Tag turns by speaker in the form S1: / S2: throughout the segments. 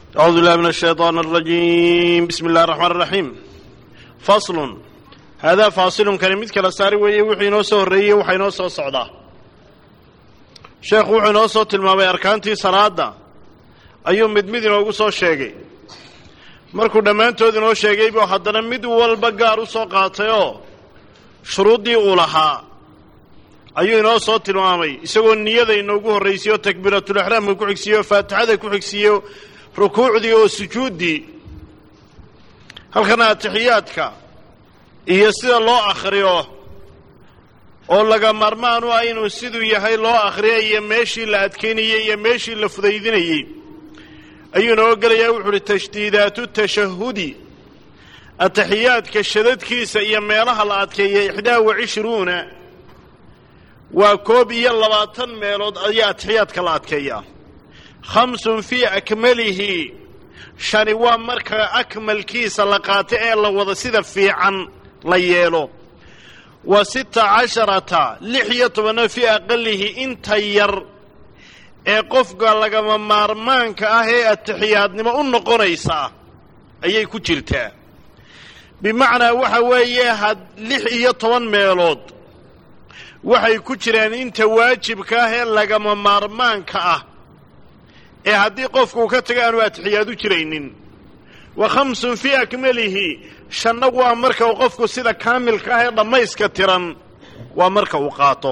S1: أعوذ بالله من الشيطان الرجيم بسم الله الرحمن الرحيم فصل هذا فاصل كان mid kala saari weeye wuxuu inoo soo horreeyey waxa inoo soo socdaa sheekhu wuxuu inoo soo tilmaamay arkaantii salaadda ayuu mid mid inoogu soo sheegay markuu dhammaantood inoo sheegay buu haddana mid walba gaar u soo qaatay oo shuruuddii uu lahaa ayuu inoo soo tilmaamay isagoo niyada inoogu horraysiye oo takbiiratulixraamka ku xigsiiye oo faatixada ku xigsiiye rukuucdii oo sujuuddii halkana atixiyaadka iyo sida loo akhriyo oo laga maarmaan u ah inuu siduu yahay loo akhriya iyo meeshii la adkaynayey iyo meeshii la fudaydinayey ayuu inoo gelayaa wuxu uhi tashdiidaatu tashahudi atixiyaadka shadadkiisa iyo meelaha la adkeeya ixdaa wa cishruuna waa koob iyo labaatan meelood ayaa atixiyaadka la adkeeyaa khamsun fii akmalihi shani waa marka akmalkiisa la qaato ee la wada sida fiican la yeelo wa sita casharata lix iyo tobanna fii aqalihi inta yar ee qofka lagama maarmaanka ah ee atixiyaadnimo u noqonaysa ayay ku jirtaa bimacnaa waxa weeye had lix iyo toban meelood waxay ku jiraan inta waajibka ah ee lagama maarmaanka ah ee haddii qofku uu ka tago aanu atixiyaad u jiraynin wa khamsun fii akmalihi shanna waa marka uu qofku sida kaamilka ah ee dhammayska tiran waa marka uu qaato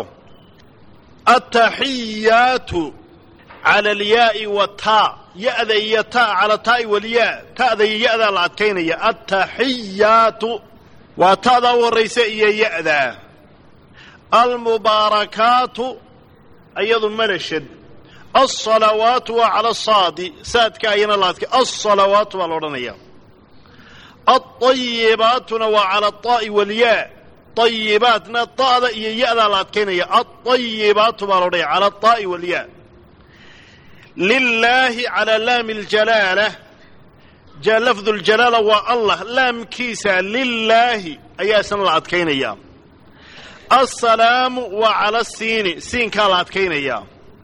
S1: attaxiyaatu cala alyaa'i wataa ya-da iyo taa cala taa'i walyaa ta'da iyo ya-daa la adkaynaya attaxiyaatu waa ta'daa u horraysa iyo ya-daa almubaarakaatu ayadu malashad alsalawaatu waa cala asaadi saadka ayana la adkay alsalawaatu baa la odhanaya alطayibaatuna waa cala aطaa'i walyaa ayibaatna ta'da iyo ya-daa la adkaynaya alطayibaatu baa la odhanaya cala aطaa'i walyaa lilaahi calaa laami اljalaala lafdu ljalaala waa allah laamkiisa lilaahi ayaa isna la adkaynaya alsalaamu waa cala siini siinkaa la adkaynayaa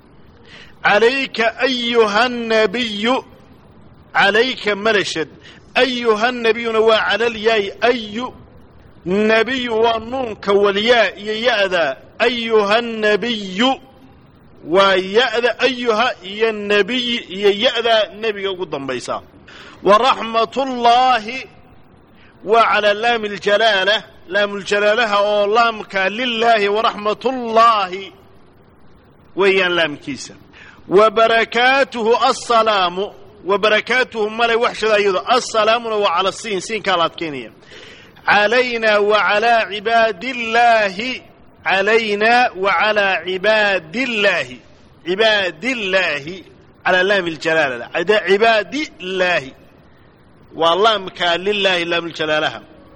S1: calayka ayuha nabiyu calayka malashad ayuha nabiyuna waa calalyaay ayu nebiyu waa nuunka walyaa iyo ya-da ayuha nabiyu waa ya-da ayuha iyo nebiyi iyo ya-da nebiga ugu dambaysa wa raxmatullaahi waa calaa laami ljalaala laamljalaalaha oo laamka lilaahi waraxmatullaahi weeyaan laamkiisa wa barakaatuhu assalaamu wa barakaatuhu male waxshada iyado assalaamuna waa cala siin siinkaa la adkaynaya calaynaa wa calaa cibaadillaahi calaynaa wa calaa cibaadillaahi cibaadillaahi calaa laami ljalaala cibaadillaahi waa laamka lilaahi laamljalaalaha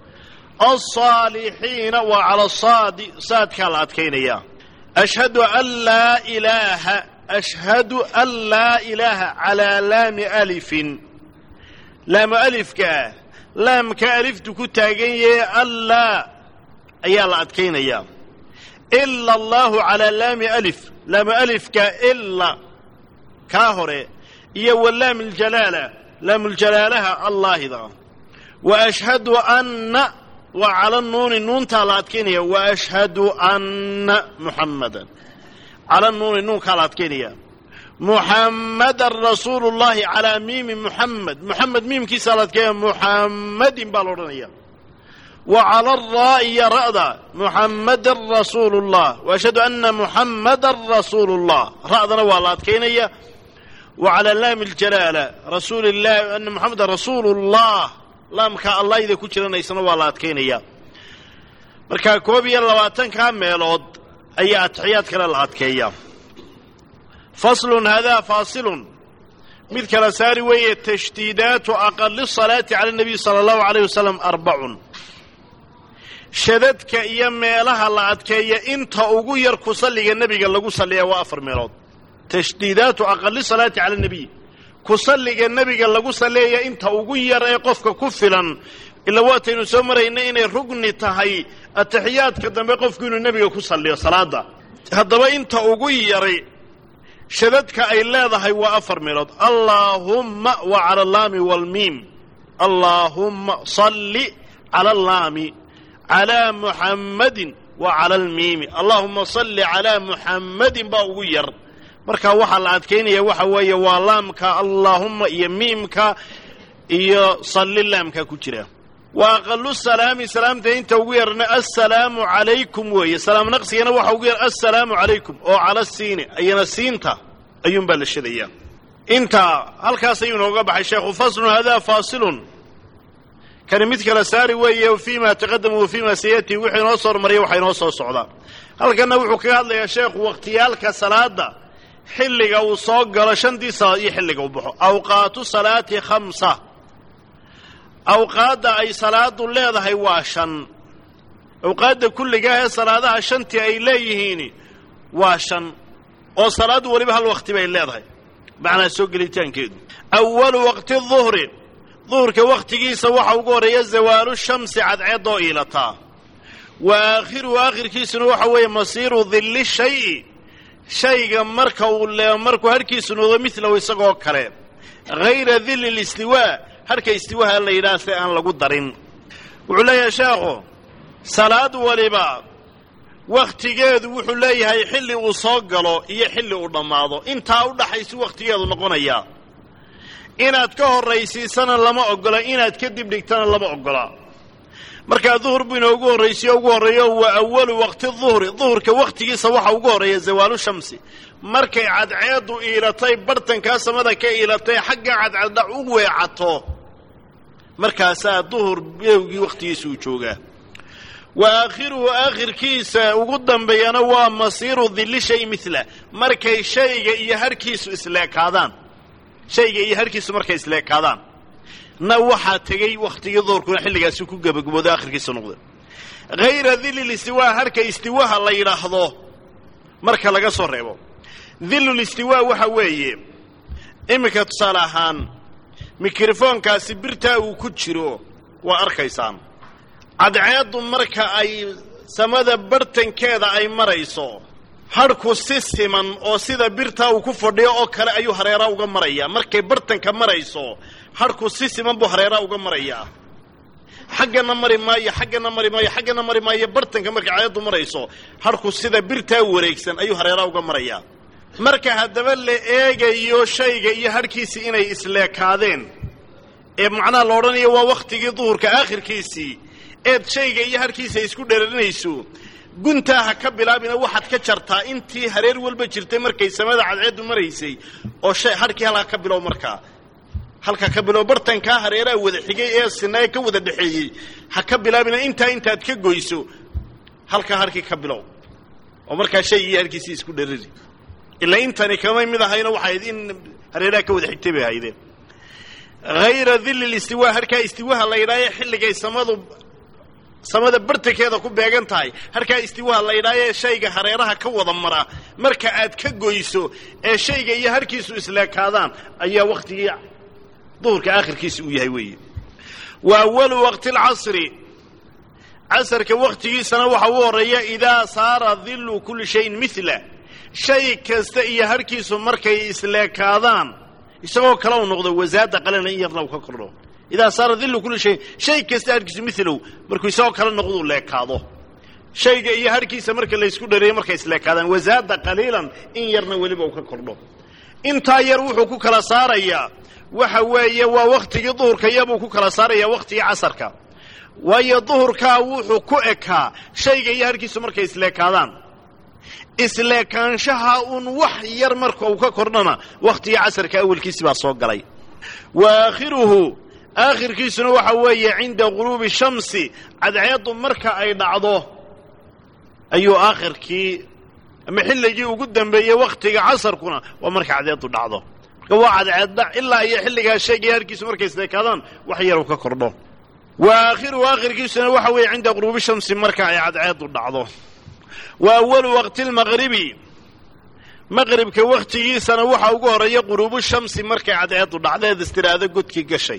S1: alsaalixiina waa cala saadi saadkaa la adkaynaya ashhadu an laa ilaaha ashhadu an laa ilaaha calaa laami alifin laamu alifkaa laamka aliftu ku taagan yahe allaa ayaa la adkaynayaa ila allahu calaa laami alif laamu alifka ila kaa hore iyo wa laami ljalaala laamljalaalaha allaahida wa ashhadu anna waa cala nuuni nuuntaa la adkaynaya wa ashhadu anna muxammadan cala nuuni nuunkaa la adkaynaya muxammadan rasuulu llahi calaa miimi muxamed muxamed miimkiisaa la adkaynaya muxammadin baa la odhanaya wa cala araa'i iyo ra'da muxammadan rasuulu llah wa ashhadu anna muxammadan rasuulu llah ra'dana waa la adkaynaya wa calaa laami ljalaala rasuuli llahi ana muxamedan rasuulu llah laamka allahida ku jiranaysana waa la adkaynaya marka koob iyo labaatankaa meelood ayaa atixiyaad kale la adkeeya faslun haadaa faasilun mid kala saari weeye tashdiidaatu aqali salaati cala nabiy sala allahu alayh wasalam arbacun shadadka iyo meelaha la adkeeya inta ugu yar ku salliga nebiga lagu salliya waa afar meelood tashdiidaatu aqali salaati cala nabiy ku salliga nebiga lagu salleeya inta ugu yar ee qofka ku filan ila waataynu soo maraynay inay rugni tahay atixiyaadka dambe qofku inuu nebiga ku salliyo salaadda haddaba inta ugu yaray shadadka ay leedahay waa afar meelood allaahumma wa cala allaami waalmiim allaahumma salli cala allaami calaa muxammadin wa cala almiimi allaahumma salli calaa muxammadin baa ugu yar marka waxaa la adkaynaya waxa weeye waa laamka allaahumma iyo miimka iyo salli laamka ku jira wa aqalu salaami salaamta inta ugu yarna assalaamu calaykum weeye salaam naqsigana waxa ugu yar assalaamu calaykum oo cala siini ayana siinta ayuunbaa la shadayaa intaa halkaas ayuu inooga baxay sheekhu faslun hadaa faasilun kani mid kala saari weeye fii ma taqadama wa fii ma sayatii wuxuu inoo soo hormariya waxa inoo soo socdaa halkanna wuxuu kaga hadlayaa sheekhu wakhtiyaalka salaada xilliga uu soo galo shantii salaad iyo xilliga uu baxo awqaatu salaati khamsa awqaadda ay salaadu leedahay waa shan awqaadda kulligaah ee salaadaha shantii ay leeyihiin waa shan oo salaaddu weliba hal wakhti bay leedahay macnaa soo gelitaankeedu awalu waqti duhri duhurka wakhtigiisa waxa ugu horreeya zawaalu shamsi cadceeddoo iilataa wa aakhiruhu aakhirkiisuna waxa weeye masiiru dilli shayi shayga marka uu le markuu harhkiisu noqdo midlahu isagoo kale hayra dilli listiwaa harka istiwaha la yidhaha si aan lagu darin wuxuu leeyahay sheekhu salaad waliba wakhtigeedu wuxuu leeyahay xilli uu soo galo iyo xilli uu dhammaado intaa u dhaxaysu wakhtigeedu noqonayaa inaad ka horraysiisana lama oggola inaad kadib dhigtana lama oggola markaa duhur buu inoogu horraysiyo ugu horreeyo wa awalu waqti duhri duhurka wakhtigiisa waxa ugu horreeya zawaalu shamsi markay cadceeddu iilatay bartankaa samada ka iilatay xagga cadceeddhac u weecato markaasaa duhur beewgii wakhtigiisa uu joogaa wa aakhiruhu aakhirkiisa ugu dambeeyana waa masiiru dilli shay midlah markay shayga iyo harhkiisu isleekaadaan shayga iyo harhkiisu markay isleekaadaan na waxaa tegey wakhtigii duhurkuna xilligaasi ku gebagabooda akhirkiisa noqda hayra dillil istiwaa harka istiwaha la yidhaahdo marka laga soo reebo dillul istiwaa waxa weeye iminka tusaale ahaan mikrofoonkaasi birtaa uu ku jiro waa arkaysaan cadceeddu marka ay samada bartankeeda ay marayso hadhku si siman oo sida birtaa uu ku fadhiyo oo kale ayuu hareera uga marayaa markay bartanka marayso hadhku si siman buu hareera uga marayaa xaggana mari maayo xaggana mari maayo xaggana mari maayo bartanka markay cadceeddu marayso hadhku sida birtaa wareegsan ayuu hareera uga marayaa marka haddaba la eegayo shayga iyo hadhkiisii inay isleekaadeen ee macnaha la odhanayo waa wakhtigii duhurka aakhirkiisii eed shayga iyo hadhkiisa isku dheerarinayso guntaa ha ka bilaabina waxaad ka jartaa intii hareer walba jirtay markay samada cadceeddu maraysay oo shay hadhkii halkaa ka bilow markaa halka ka bilow bartankaa hareeraha wada xigay ee sinaaye ka wada dhexeeyey ha ka bilaabina intaa intaad ka goyso halkaa hadhkii ka bilow oo markaa shaygii iyo hadhkiisii isku dherari ilaa intani kamay mid ahayna waxayd in hareeraha ka wada xigtay bay ahaydeen hayra dilli listiwaa harkaa istiwaha la yidhaayo xilligay samadu samada bartankeeda ku beegan tahay harkaa istiwaha la yidhaayo shayga hareeraha ka wada mara marka aad ka goyso ee shayga iyo harkiisu isleekaadaan ayaa wakhtigii duhurka aakhirkiisa uu yahay weeye wa awalu waqti alcasri casarka wakhtigiisana waxa u horreeya idaa saara dillu kulli shayin mila shay kasta iyo harkiisu markay isleekaadaan isagoo kale u noqdo wasaada qalena in yarna uu ka kordho idaa saara dillu kulli shayin shay kasta harkiisu milow markuu isagoo kale noqduu leekaado shayga iyo harkiisa marka laysku dhareeyo markay isleekaadaan wasaada qaliilan in yarna weliba uu ka kordho intaa yar wuxuu ku kala saarayaa waxa weeye waa wakhtigii duhurka iyabuu ku kala saarayaa wakhtigii casarka waayo duhurkaa wuxuu ku ekaa shayga iyo harkiisu markay isleekaadaan isleekaanshaha uun wax yar marka uu ka kordhana wakhtigii casarka awelkiisi baa soo galay wa aakhiruhu aakhirkiisuna waxa weeye cinda guruubi shamsi cadceeddu marka ay dhacdo ayuu aakhirkii ama xilligii ugu dambeeyey wakhtiga casarkuna waa marka cadceeddu dhacdo marka waa cadceeddhac ilaa iyo xilligaa sheegaya harkiisu markay isleekaadaan wax yar uu ka kordho wa aakhiruhu aakhirkiisuna waxa weeye cinda guruubi shamsi marka ay cadceeddu dhacdo wa awalu waqti lmaqribi maqribka wakhtigiisana waxa ugu horreeya quruubu shamsi markay cadceeddu dhacdeed istiraado godkii gashay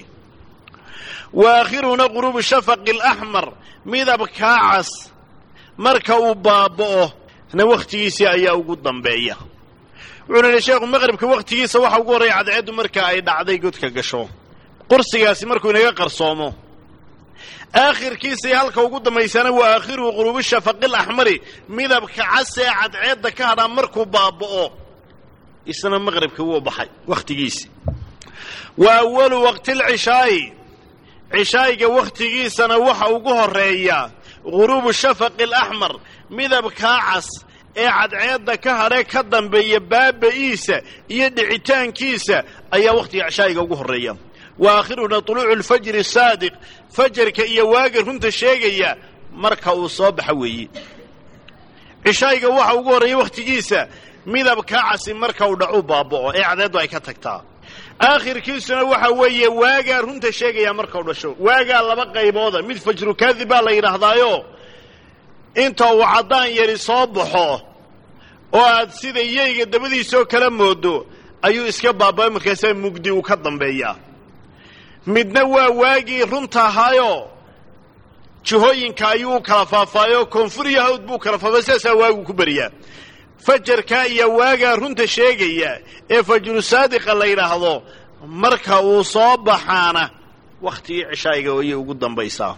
S1: wa aakhiruhuna quruubu shafaqi alaxmar midabkaa cas marka uu baaba'o na wakhtigiisii ayaa ugu dambeeya wuxuuna yihi sheekhu maqribka wakhtigiisa waxa ugu horreeya cadceeddu marka ay dhacday godka gasho qursigaasi markuu inaga qarsoomo aakhirkiisai halka ugu dambaysana waa aakhiruhu quruubi shafaqil axmari midabka cas ee cadceedda ka hadhaa markuu baaba'o isna maqribka wuu baxay wakhtigiisi wa awalu waqtilcishaa'i cishaa'iga wakhtigiisana waxa ugu horreeya guruubu shafaqi alaxmar midabkaa cas ee cadceedda ka hadhee ka dambeeya baaba'iisa iyo dhicitaankiisa ayaa wakhtiga cishaa'iga ugu horreeya wa aakhiruna tuluucu alfajri saadiq fajarka iyo waaga runta sheegaya marka uu soo baxa weeye cishaa'iga waxa ugu horreeya wakhtigiisa midabkaa casi marka uu dhacu baaba'o ee cadceeddu ay ka tagtaa aakhirkiisuna waxa weeye waagaa runta sheegaya markau dhasho waagaa laba qaybooda mid fajru kaadib baa la yidhaahdaayo inta uu caddaan yari soo baxo oo aad sida yeyga dabadiisoo kala moodo ayuu iska baaba'ay markaasaa mugdi uu ka dambeeyaa midna waa waagii runta ahaayo jihooyinka ayuu u kala faafaayo koonfur iyo hawd buu kala faafay sidaasaa waagu ku beriyaa fajarkaa iyo waagaa runta sheegaya ee fajru saadiqa la yidhaahdo marka uu soo baxaana wakhtigii cishaa'iga ayay ugu dambaysaa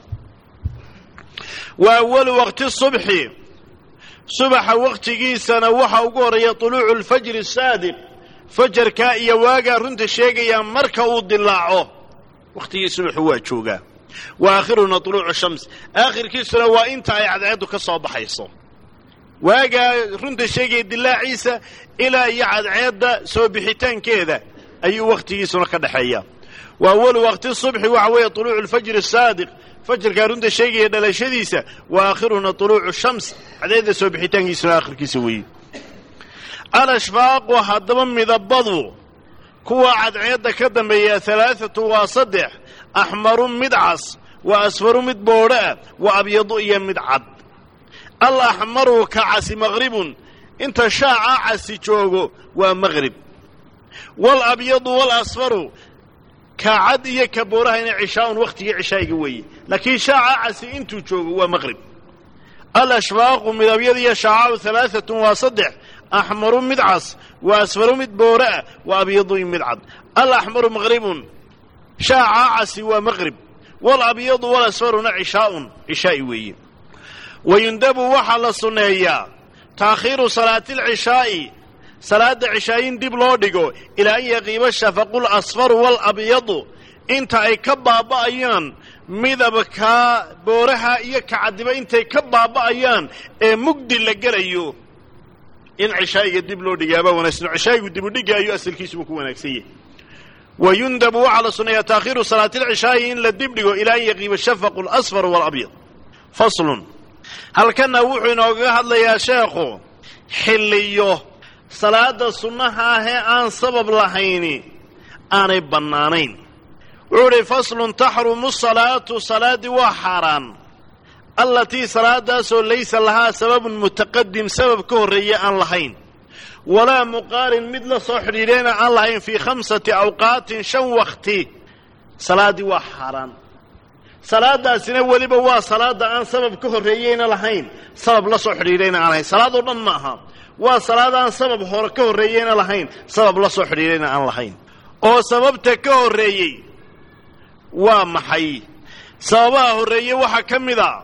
S1: wa awalu waqti subxi subaxa wakhtigiisana waxa ugu horreeya tuluucu alfajri saadiq fajarkaa iyo waagaa runta sheegaya marka uu dilaaco wakhtigii subaxu waa joogaa wa aakhiruna tuluucu shams aakhirkiisuna waa inta ay cadceeddu ka soo baxayso waagaa runta sheegaya dilaaciisa ilaa iyo cadceedda soo bixitaankeeda ayuu wakhtigiisuna ka dhexeeya wa awalu waqti subxi waxa weeye tuluucu alfajri saadiq fajarkaa runta sheegaya dhalashadiisa wa aakhiruna tuluucu shams cadceedda soo bixitaankiisuna aakhirkiisa weeye alashfaaqu haddaba midabadu kuwa cadceedda ka dambeeya halaaatu waa saddex axmaru mid cas wa asfaru mid boodho ah wa abyadu iyo mid cad alaxmaru ka casi maqribun inta shaaca casi joogo waa maqrib waalabyadu waalasfaru ka cad iyo ka boorahayna cishaa'un wakhtigii cishaa'iga weeye laakiin shaaca casi intuu joogo waa maqrib alashfaaqu midabyada iyo shaacaau halaaatun waa saddex axmaru mid cas wa asfaru mid boore ah wa abyadu mid cad alaxmaru maqribun shaaca casi waa maqrib waalabyadu waalasfaruna cishaa'un cishaa'i weeye wayundabu waxaa la sunneeyaa taakhiiru salaati alcishaa'i salaadda cishaayin dib loo dhigo ilaa an yaqiiba shafaqu lasfaru waalabyadu inta ay ka baaba'ayaan midabkaa booraha iyo kacadiba intay ka baaba'ayaan ee mugdi la gelayo in cishaa'iga dib loo dhigaabaa wanaagsan cishaa'igu dibudhigga ayuu asalkiisuba ku wanaagsan yahay wayundabu waxaa la sunneeyaa taakhiiru salaati alcishaa'i in la dib dhigo ilaa an yaqiiba shafaqu alasfar waalabyad faslun halkanna wuxuu inoogaga hadlayaa sheekhu xilliyo salaadda sunnaha ah ee aan sabab lahayni aanay bannaanayn wuxuu idhi faslun taxrumu salaatu salaaddii waa xaaraan allatii salaadaasoo laysa lahaa sababun mutaqadim sabab ka horreeya aan lahayn walaa muqaarin mid la soo xidhiidhayna aan lahayn fii khamsati awqaatin shan wakhti salaaddii waa xaaraan salaadaasina weliba waa salaada aan sabab ka horreeyeyna lahayn sabab la soo xidhiidhayna aan lahayn salaadoo dhan ma aha waa salaad aan sabab hore ka horreeyeyna lahayn sabab la soo xidhiidhayna aan lahayn oo sababta ka horreeyey waa maxay sababaha horreeye waxaa ka mid a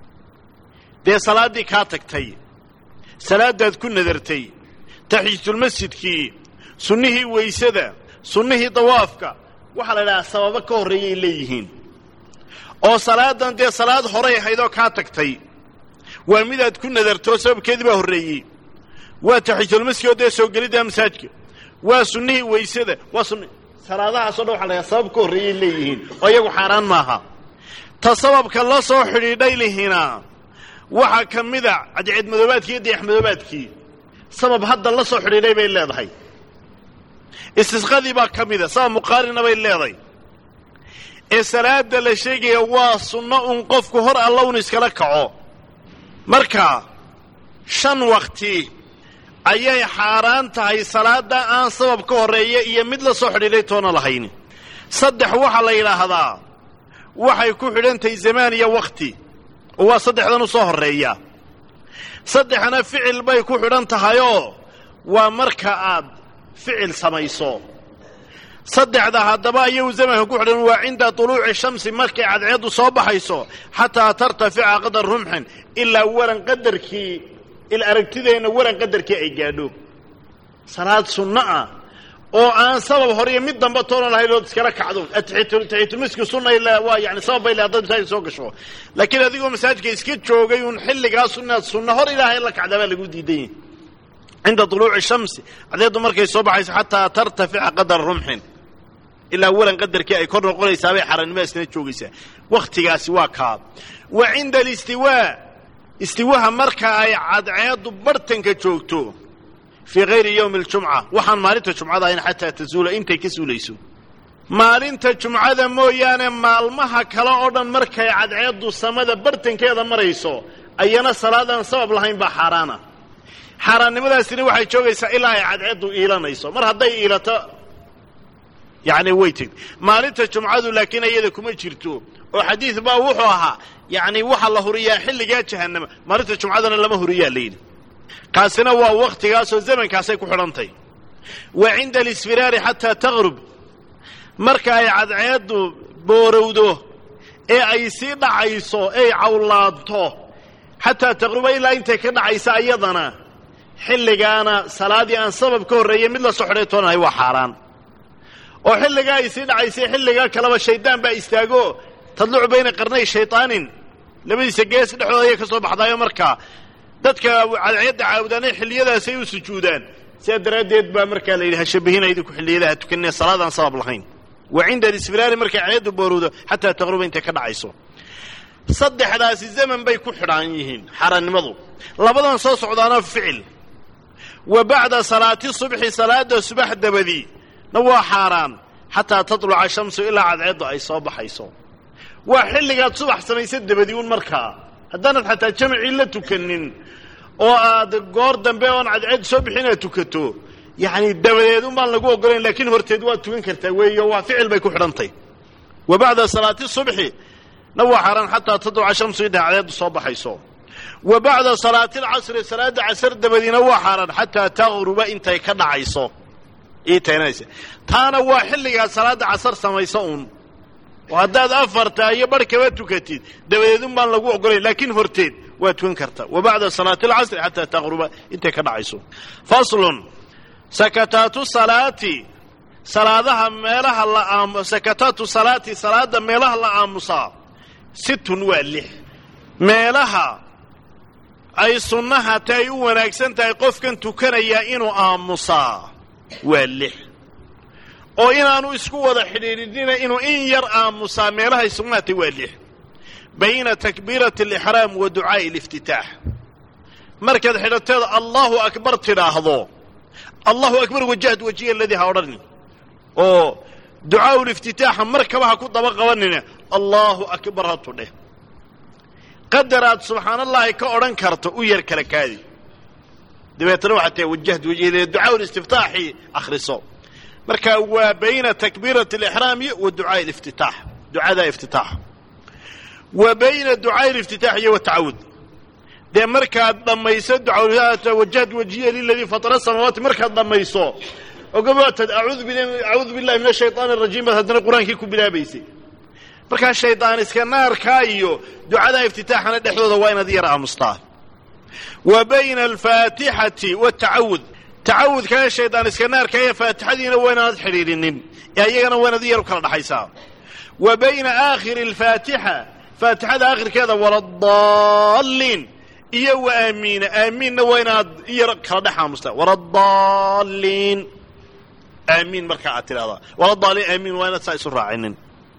S1: dee salaaddii kaa tagtay salaadaad ku nadartay taxiyatulmasjidkii sunnihii weysada sunnihii dawaafka waxaa la idhahaa sababo ka horreeyay leeyihiin oo salaadan dee salaad horay ahaydoo kaa tagtay waa midaad ku nadarto sababkeedii baa horreeyey waa taxiyatulmasjid oo dee soo gelidda masaajka waa sunnihii weysada waa sunni salaadahaasoo dhan waxa la dhahaa sabab ka horreeyay leeyihiin oo iyagu xaaraan maaha ta sababka la soo xidhiidhay lihina waxaa ka mida cadceedmadoobaadkii iyo dayaxmadoobaadkii sabab hadda la soo xidhiidhay bay leedahay istisqadii baa ka mida sabab muqaarina bay leedahay ee salaada la sheegaya waa sunno un qofku hor alla un iskala kaco marka shan wakti ayay xaaraan tahay salaadda aan sabab ka horreeya iyo mid la soo xidhiidhay toona lahayn saddex waxaa la yidhaahdaa waxay ku xidhan tahay zamaan iyo wakhti oo waa saddexdan u soo horreeya saddexna ficil bay ku xidhan tahayoo waa marka aad ficil samayso saddexda haddaba iyagu zamanka ku xidhan waa cinda tuluuci shamsi markay cadceeddu soo baxayso xataa tartafica qadar rumxin ilaa waran qadarkii il aragtideenna waran qadarkii ay gaadho salaad sunno ah oo aan sabab hore iyo mid damba toona lahayn ood iskala kacdo taxiyatulmiski sunna ilaa waa yani sabab bay leedahay masaajid soo gasho laakiin adigoo masaajidka iska joogay uun xilligaas inaad sunna hor ilaahay la kacda baa lagu diidan yahay cinda tuluuci shamsi cadceeddu markay soo baxayso xataa tartafica qadara rumxin ilaa walan qadarkii ay kor noqonaysaabay xaranimada iskana joogaysaa wakhtigaasi waa kaa wa cinda alistiwaa istiwaha marka ay cadceeddu bartanka joogto fii hayri yowmi aljumca waxaan maalinta jumcada ahayn xataa tazuula intay ka suulayso maalinta jumcada mooyaane maalmaha kale oo dhan markay cadceeddu samada bartankeeda marayso ayana salaadaan sabab lahayn baa xaaraana xaaraannimadaasina waxay joogaysaa ilaa ay cadceeddu iilanayso mar hadday iilato yacni way tegd maalinta jumcadu laakiin iyada kuma jirto oo xadiid baa wuxuu ahaa yacni waxaa la huriyaa xilligaa jahannama maalinta jumcadana lama huriyaa layidhi kaasina waa wakhtigaasoo zamankaasay ku xidhantay wa cinda alisfiraari xataa taqrub marka ay cadceeddu boorowdo ee ay sii dhacayso ey cawlaanto xataa taqruba ilaa intay ka dhacaysa ayadana xilligaana salaadii aan sabab ka horreeyey mid la soo xidhay toonahay waa xaaraan oo xilligaa ay sii dhacaysay xilligaa kaleba shaydaan baa istaago tadlucu bayna qarnay shayطaanin labadiisa gees dhexdooda ayay ka soo baxdaayo markaa dadka cadceedda caabudaanay xilliyadaasay u sujuudaan sidaa daraaddeed baa markaa la yidhi ha shabahina idinku xilliyadaha tukanina salaadaan sabab lahayn wa cinda alisfiraari markay cadceeddu boorowdo xataa taqruba intay ka dhacayso saddexdaasi zaman bay ku xidhaan yihiin xaaraannimadu labadan soo socdaana ficil wa bacda salaati subxi salaada subax dabadii na waa xaaraan xataa tatluca shamsu ilaa cadceeddu ay soo baxayso waa xilligaad subax samaysa dabadii un markaa haddaanad xataa jamacii la tukanin oo aad goor dambe oon cadceed soo bixin aad tukato yacni dabadeed un baan lagu ogolayn laakiin horteed waad tukan kartaa weeyo waa ficil bay ku xidhantay wa bacda salaati subxi na waa xaaraan xataa tatluca shamsu ilaa cadceeddu soo baxayso wa bacda salaati alcasri salaadda casar dabadiina waa xaaraan xataa taqruba intay ka dhacayso ii taynanaysa taana waa xilligaad salaadda casar samayso uun oo haddaad afarta iyo barh kaba tukatid dabadeed un baan lagu ogolayn laakiin horteed waa tukan karta wa bacda salaati alcasri xataa taqruba intay ka dhacayso faslun sakataatu salaati salaadaha meelaha la aam sakataatu salaati salaadda meelaha la aamusaa situn waa lix meelaha ay sunnaha ta ay u wanaagsan tahay qofkan tukanayaa inuu aamusaa waa lix oo inaanu isku wada xidhiidhinina inuu in yar aamusaa meelahay sugnaatay waa lix bayna takbiirati alixraam wa ducaa'i aliftitaax markaad xidhateeda allahu akbar tidhaahdo allahu akbar wajahad wajiya aladii ha odhanin oo ducaa'u liftitaaxa markaba ha ku daba qabanina allahu akbar ha tudheh qadaraad subxaana allahi ka odhan karto u yar kala kaadi dabeetana waxaa tahay wajahad wajiyade ducaa listiftaaxi akhriso marka waa bayna takbiirati alixraami wa ducaai liftitaax ducada iftitaax wa bayna ducaai liftitaax iyo watacawud dee markaad dhammayso ducaa wajahad wajiya liladii fatara samaawaati markaad dhammayso ogabaatad acuudu billahi min ashayطaani arajiim baad haddana qur-aankii ku bilaabaysay markaa shaydaan iska naarkaa iyo ducada iftitaaxana dhexdooda waa inaad yar aamustaa wa bayna alfaatixati watacawud tacawudkana shaydaan iska naarka ee faatixadiina waa inaanad xidhiidhinin ee ayagana waa inaad yar u kala dhaxaysaa wa bayna aakhiri alfaatixa faatixada aakhirkeeda waladaalliin iyo wa aamiina aamiinna waa inaad yar kala dhex aamustaa waladaalliin aamiin markaa aad tidhahdaa waladaalliin aamiin waa inaad saa isu raacinin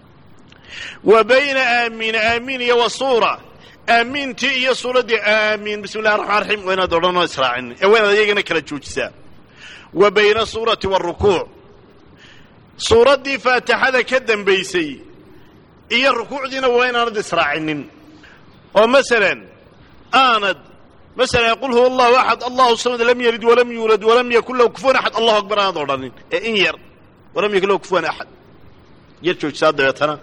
S1: wa bayna aamiina aamiin iyo wa suura aamiintii iyo suuraddii aamiin bismi llahi raxmaan raxiim waa inaad odhanoo israacinin ee waa inaad iyagana kala joojisaa wa bayna suurati waarukuuc suuraddii faatixada ka dambaysay iyo rukuucdiina waa inaanad israacinin oo masalan aanad masalan qul huwa allahu axad allahu samad lam yalid walam yuulad walam yakun lahu kufuwan axad allahu akbar aanad odhanin ee in yar walam yakun lahu kufuwan axad yar joojisaa dabeetana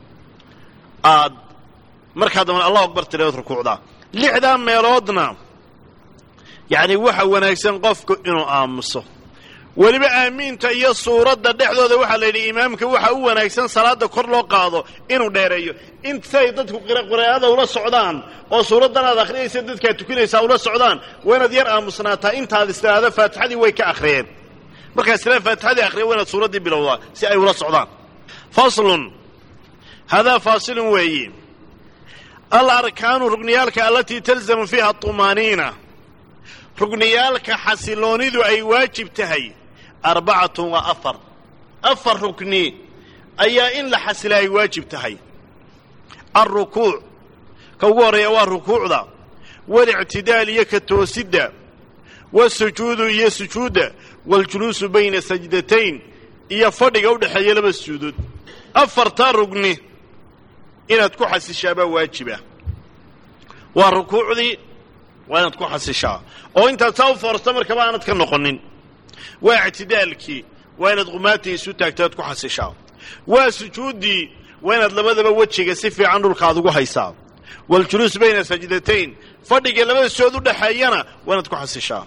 S1: aad markaa dambana allahu akbar tiraad rukuucdaa lixdaa meeloodna yacni waxa wanaagsan qofku inuu aamuso weliba aamiinta iyo suuradda dhexdooda waxaa la yidhi imaamka waxa u wanaagsan salaada kor loo qaado inuu dheereeyo intay dadku qiraa'ada ula socdaan oo suuraddan aad akhriyaysa dadkaad tukinaysaa ula socdaan waa inaad yar aamusnaataa intaad istiraahdo faatixadii way ka akhriyeen markaad istiraada faatixadii akhriya waa inaad suuraddii bilowdaa si ay ula socdaan faslun hadaa faasilun weeyi al arkaanu rugniyaalka alatii talzamu fiiha aطumaaniina rugniyaalka xasiloonidu ay waajib tahay arbacatun waa afar afar rukni ayaa in la xasila ay waajib tahay alrukuuc ka ugu horreeya waa rukuucda walictidaal iyo ka toosidda wasujuudu iyo sujuudda waاljuluusu bayna sajdatayn iyo fadhiga u dhexeeya laba sujuudood afartaa rugni inaad ku xasishaabaa waajiba waa rukuucdii waa inaad ku xasishaa oo intaad saa u foorsta markaba aanad ka noqonin waa ictidaalkii waa inaad qumaatii isu taagta aad ku xasishaa waa sujuuddii waa inaad labadaba wejiga si fiican dhulka aad ugu haysaa waاljuluus bayna sajdatayn fadhiga labada sood u dhexeeyana waa inaad ku xasishaa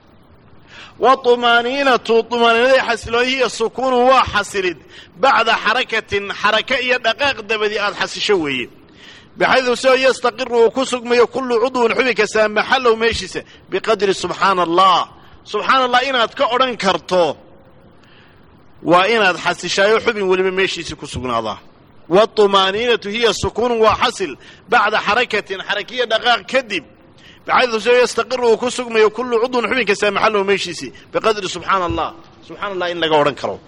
S1: waطumaaniinatu طumaaniinadii xasiloonihiiyo sukuunu waa xasilid bacda xarakatin xaraka iyo dhaqaaq dabadii aad xasisho weeye baxaydu soo yastaqiru uu ku sugmayo kullu cudwin xubin kastaa maxallow meeshiisa biqadri subxaana allah subxaana allah inaad ka odhan karto waa inaad xasishaayo xubin weliba meeshiisii ku sugnaadaa waطumaaniinatu hiya sukuunu waa xasil bacda xarakatin xarakiyo dhaqaaq kadib baxaydu soo yastaqiru uu ku sugmayo kullu cudwin xubin kastaa maxallow meeshiisii biqadri subxaana allah subxana allah in laga odhan karo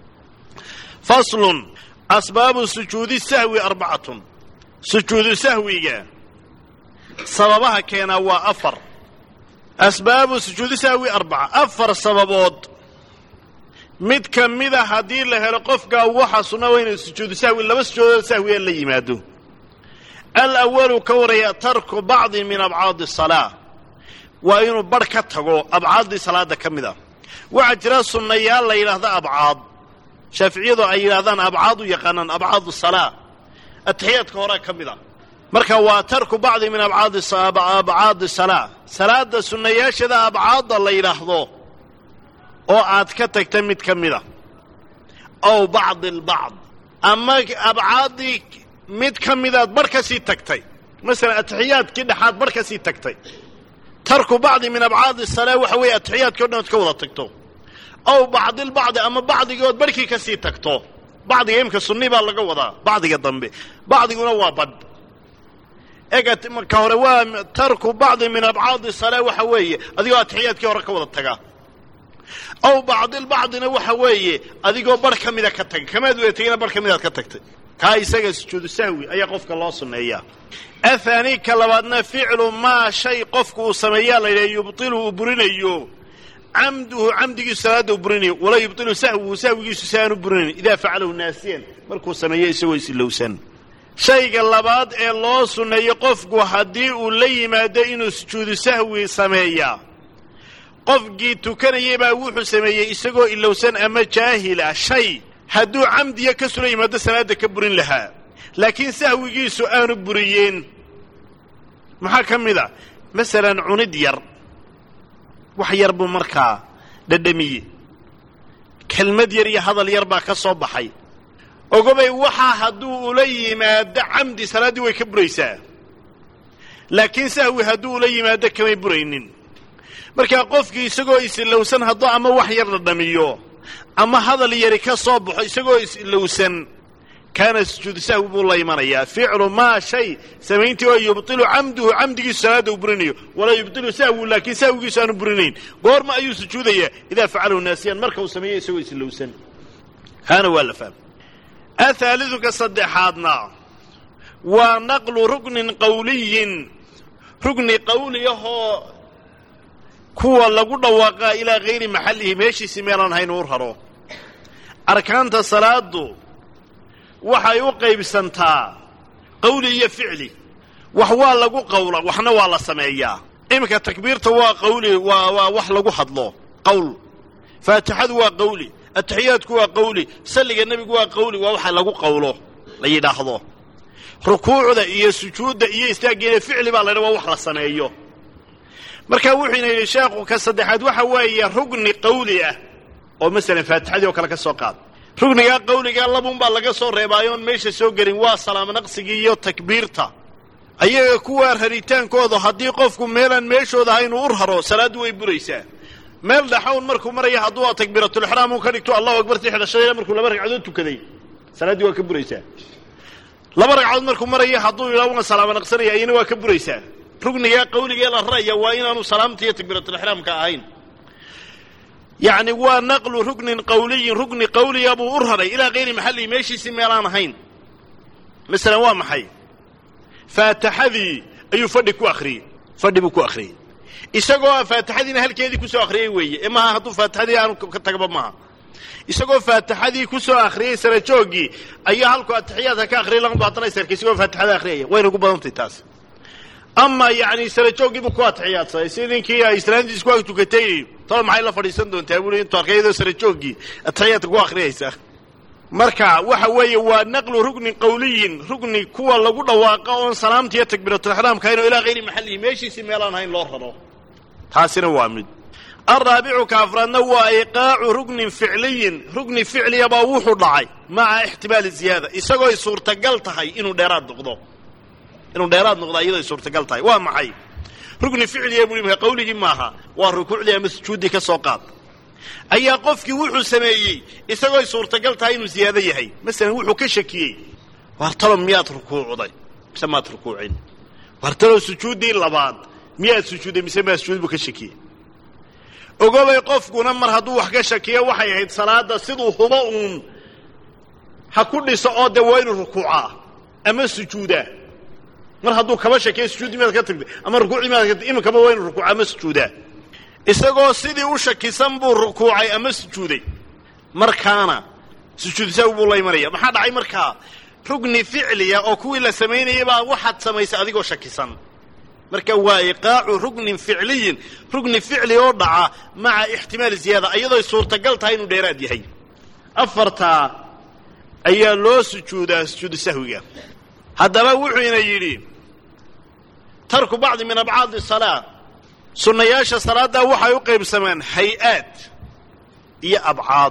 S1: faslun asbaabu sujuudi sahwi arbacatun sujuudu sahwiga sababaha keenaa waa afar asbaabu sujuudi sahwi arbaca afar sababood mid ka mida haddii la helo qofkaa waxa sunna waa inuu sujuudu sahwi laba sujuudood sahwiga la yimaado alawalu ka waraya tarku bacdi min abcaadi asalaa waa inuu barh ka tago abcaaddii salaada ka mid ah waxaa jira sunnayaal la yidhaahda abcaad shaaficiyadu ay yidhahdaan abcaad u yaqaanaan abcaadu salaa atixiyaadka horea ka mid a marka waa tarku bacdi min abcaadi salaa salaada sunnayaasheeda abcaadda la yidhaahdo oo aad ka tagta mid ka mid a ow bacdi albacd ama abcaaddii mid ka midaad barh ka sii tagtay masalan atixiyaadkii dhexaad barh ka sii tagtay tarku bacdi min abcaadi salaa waxa weeye atixiyaadkii o dhan ood ka wada tagto ow bacdilbacdi ama bacdigood barhkii ka sii tagto bacdiga imka sunni baa laga wadaa bacdiga dambe bacdiguna waa badh ega ka hore waa tarku bacdi min abcaadi salaa waxa weeye adigoo atixiyaadkii hore ka wada taga ow bacdilbacdina waxa weeye adigoo barh ka mida ka taga kamaad wada tegina barh ka midaad ka tagtay kaa isaga sujuudu sahwi ayaa qofka loo sunneeyaa athaani ka labaadna ficlu maa shay qofku uu sameeyaa la yidhaha yubtilu uu burinayo camduhu camdigiisu salaadda u burinayo walaa yubtilu sahwuhu sahwigiisu si aanu burinayn idaa facalahu naasiyan markuu sameeyo isagoo isilowsan shayga labaad ee loo sunneeyo qofku haddii uu la yimaado inuu sujuudu sahwi sameeyaa qofkii tukanayay baa wuxuu sameeyey isagoo ilowsan ama jaahil ah shay hadduu camdiya ka sula yimaado salaadda ka burin lahaa laakiin sahwigiisu aanu buriyeen maxaa ka mid a masalan cunid yar wax yar buu markaa dhadhamiye kelmad yar iyo hadal yar baa ka soo baxay ogobay waxaa hadduu ula yimaado camdi salaaddii way ka buraysaa laakiin sahwi hadduu ula yimaado kamay buraynin markaa qofkii isagoo isilowsan hadduu ama wax yar dhadhamiyo ama hadal yari ka soo baxo isagoo isilowsan kaana sujuudu sahwi buu la imanayaa ficlu maa shay samayntii oo yubtilu camduhu camdigiisu salaadda uu burinayo walaa yubtilu sahwu laakiin sahwigiisu aanu burinayn goorma ayuu sujuudayaa idaa facalahu naasiyan marka uu sameeyo isagoo isilowsan kaana waa la fahma athaalidu ka saddexaadna waa naqlu ruknin qawliyin rugni qawli ahoo kuwa lagu dhawaaqaa ilaa hayri maxallihi meeshiisii meelaan hayn uu raro arkaanta salaadu waxay u qaybsantaa qawli iyo ficli wax waa lagu qawla waxna waa la sameeyaa iminka takbiirta waa qawli waa waa wax lagu hadlo qawl faatixadu waa qawli atixiyaadku waa qawli salliga nebigu waa qawli waa waxa lagu qawlo la yidhaahdo rukuucda iyo sujuudda iyo istaaggeeda ficli baa la ydhaha waa wax la sameeyo marka wuxuuna yidhi sheekhu ka saddexaad waxa weeye rugni qawli ah oo masalan faatixadii oo kale ka soo qaad rugnigaa qawligaa labunbaa laga soo reebaayo oon meesha soo gelin waa salaamo naqsigii iyo takbiirta ayaga kuwaa raritaankooda haddii qofku meelaan meeshooda ahayn uu ur haro salaaddu way buraysaa meel dhaxown markuu maraya hadduu takbiiratulixraam uu ka dhigto allahu akbartii xidhashadayna markuu laba ragcadood tukaday salaaddii waa ka buraysaa laba ragcadood markuu maraya hadduu yidhaha waan salaamo naqsanaya ayana waa ka buraysaa rugnigaa qawligee la raraya waa inaanu salaamta iyo takbiiratulixraamka ahayn yacni waa naqlu rugnin qawliyin rugni qawliya buu u raray ilaa kayri maxallihi meeshiisii meelaan ahayn masalan waa maxay faataxadii ayuu fadhi ku akhriyey fadhi buu ku akhriyey isagoo a faatixadiina halkeedii kusoo akhriyey weeye ee maaha hadduu faatixadii aanu ka tagba maaha isagoo faatixadii kusoo akhriyey sarajooggii ayaa halku atixiyaadka ka akhriyay lama baatana sarka isagoo faatixada akhriyaya wayna ugu badantay taas ama yacni sarajooggiibuu ku atixiyaadsaday si ninkii ay islaantiis ku ag tukatay tolo maxay la fadhiisan doontaa buui intuu arkay iyadoo sarajooggii atixiyaadka ku akhriyaysa marka waxa weeye waa naqlu rugnin qawliyin rugni kuwa lagu dhawaaqo oon salaamta iyo takbiiratulixraamka hayn oo ilaa hayri maxallihi meeshiisii meelaan hayn loo raro taasina waa mid alraabicu ka afraadna waa iqaacu rugnin ficliyin rugni ficliyabaa wuxuu dhacay maca ixtimaali ziyaada isagooy suurtagal tahay inuu dheeraad noqdo inuu dheeraad noqdo iyadooy suurtagal tahay waa maxay rugni ficliya buu imaka qawligii maaha waa rukuucdii ama sujuuddii ka soo qaad ayaa qofkii wuxuu sameeyey isagooy suurtagal tahay inuu ziyaado yahay masalan wuxuu ka shakiyey wartalo miyaad rukuucday mise maad rukuucin wartalo sujuuddii labaad miyaad sujuudday mise maad sujuud buu ka shakiyey ogobay qofkuna mar hadduu wax ka shakiyo waxay ahayd salaadda siduu hubo uun ha ku dhiso oo dee waa inuu rukuucaa ama sujuudaa mar hadduu kaba shakiyo sujuuddii miyaad ka tagtay ama rukuucdii miyaad ka tagtay iminkaba waa inuu rukuuca ama sujuudaa isagoo sidii u shakisan buu rukuucay ama sujuuday markaana sujuudsaw buu la imanaya maxaa dhacay markaa rugni ficliya oo kuwii la samaynayay baa waxaad samaysay adigoo shakisan marka waa iqaacu rugnin ficliyin rugni ficli oo dhaca maca ixtimaali ziyaada iyadooy suurtagal tahay inuu dheeraad yahay afartaa ayaa loo sujuudaa sujuudu sahwiga haddaba wuxuuna yidhi tarku bacdi min abcaadi salaa sunnayaasha salaaddaa waxay u qaybsamaan hay-aad iyo abcaad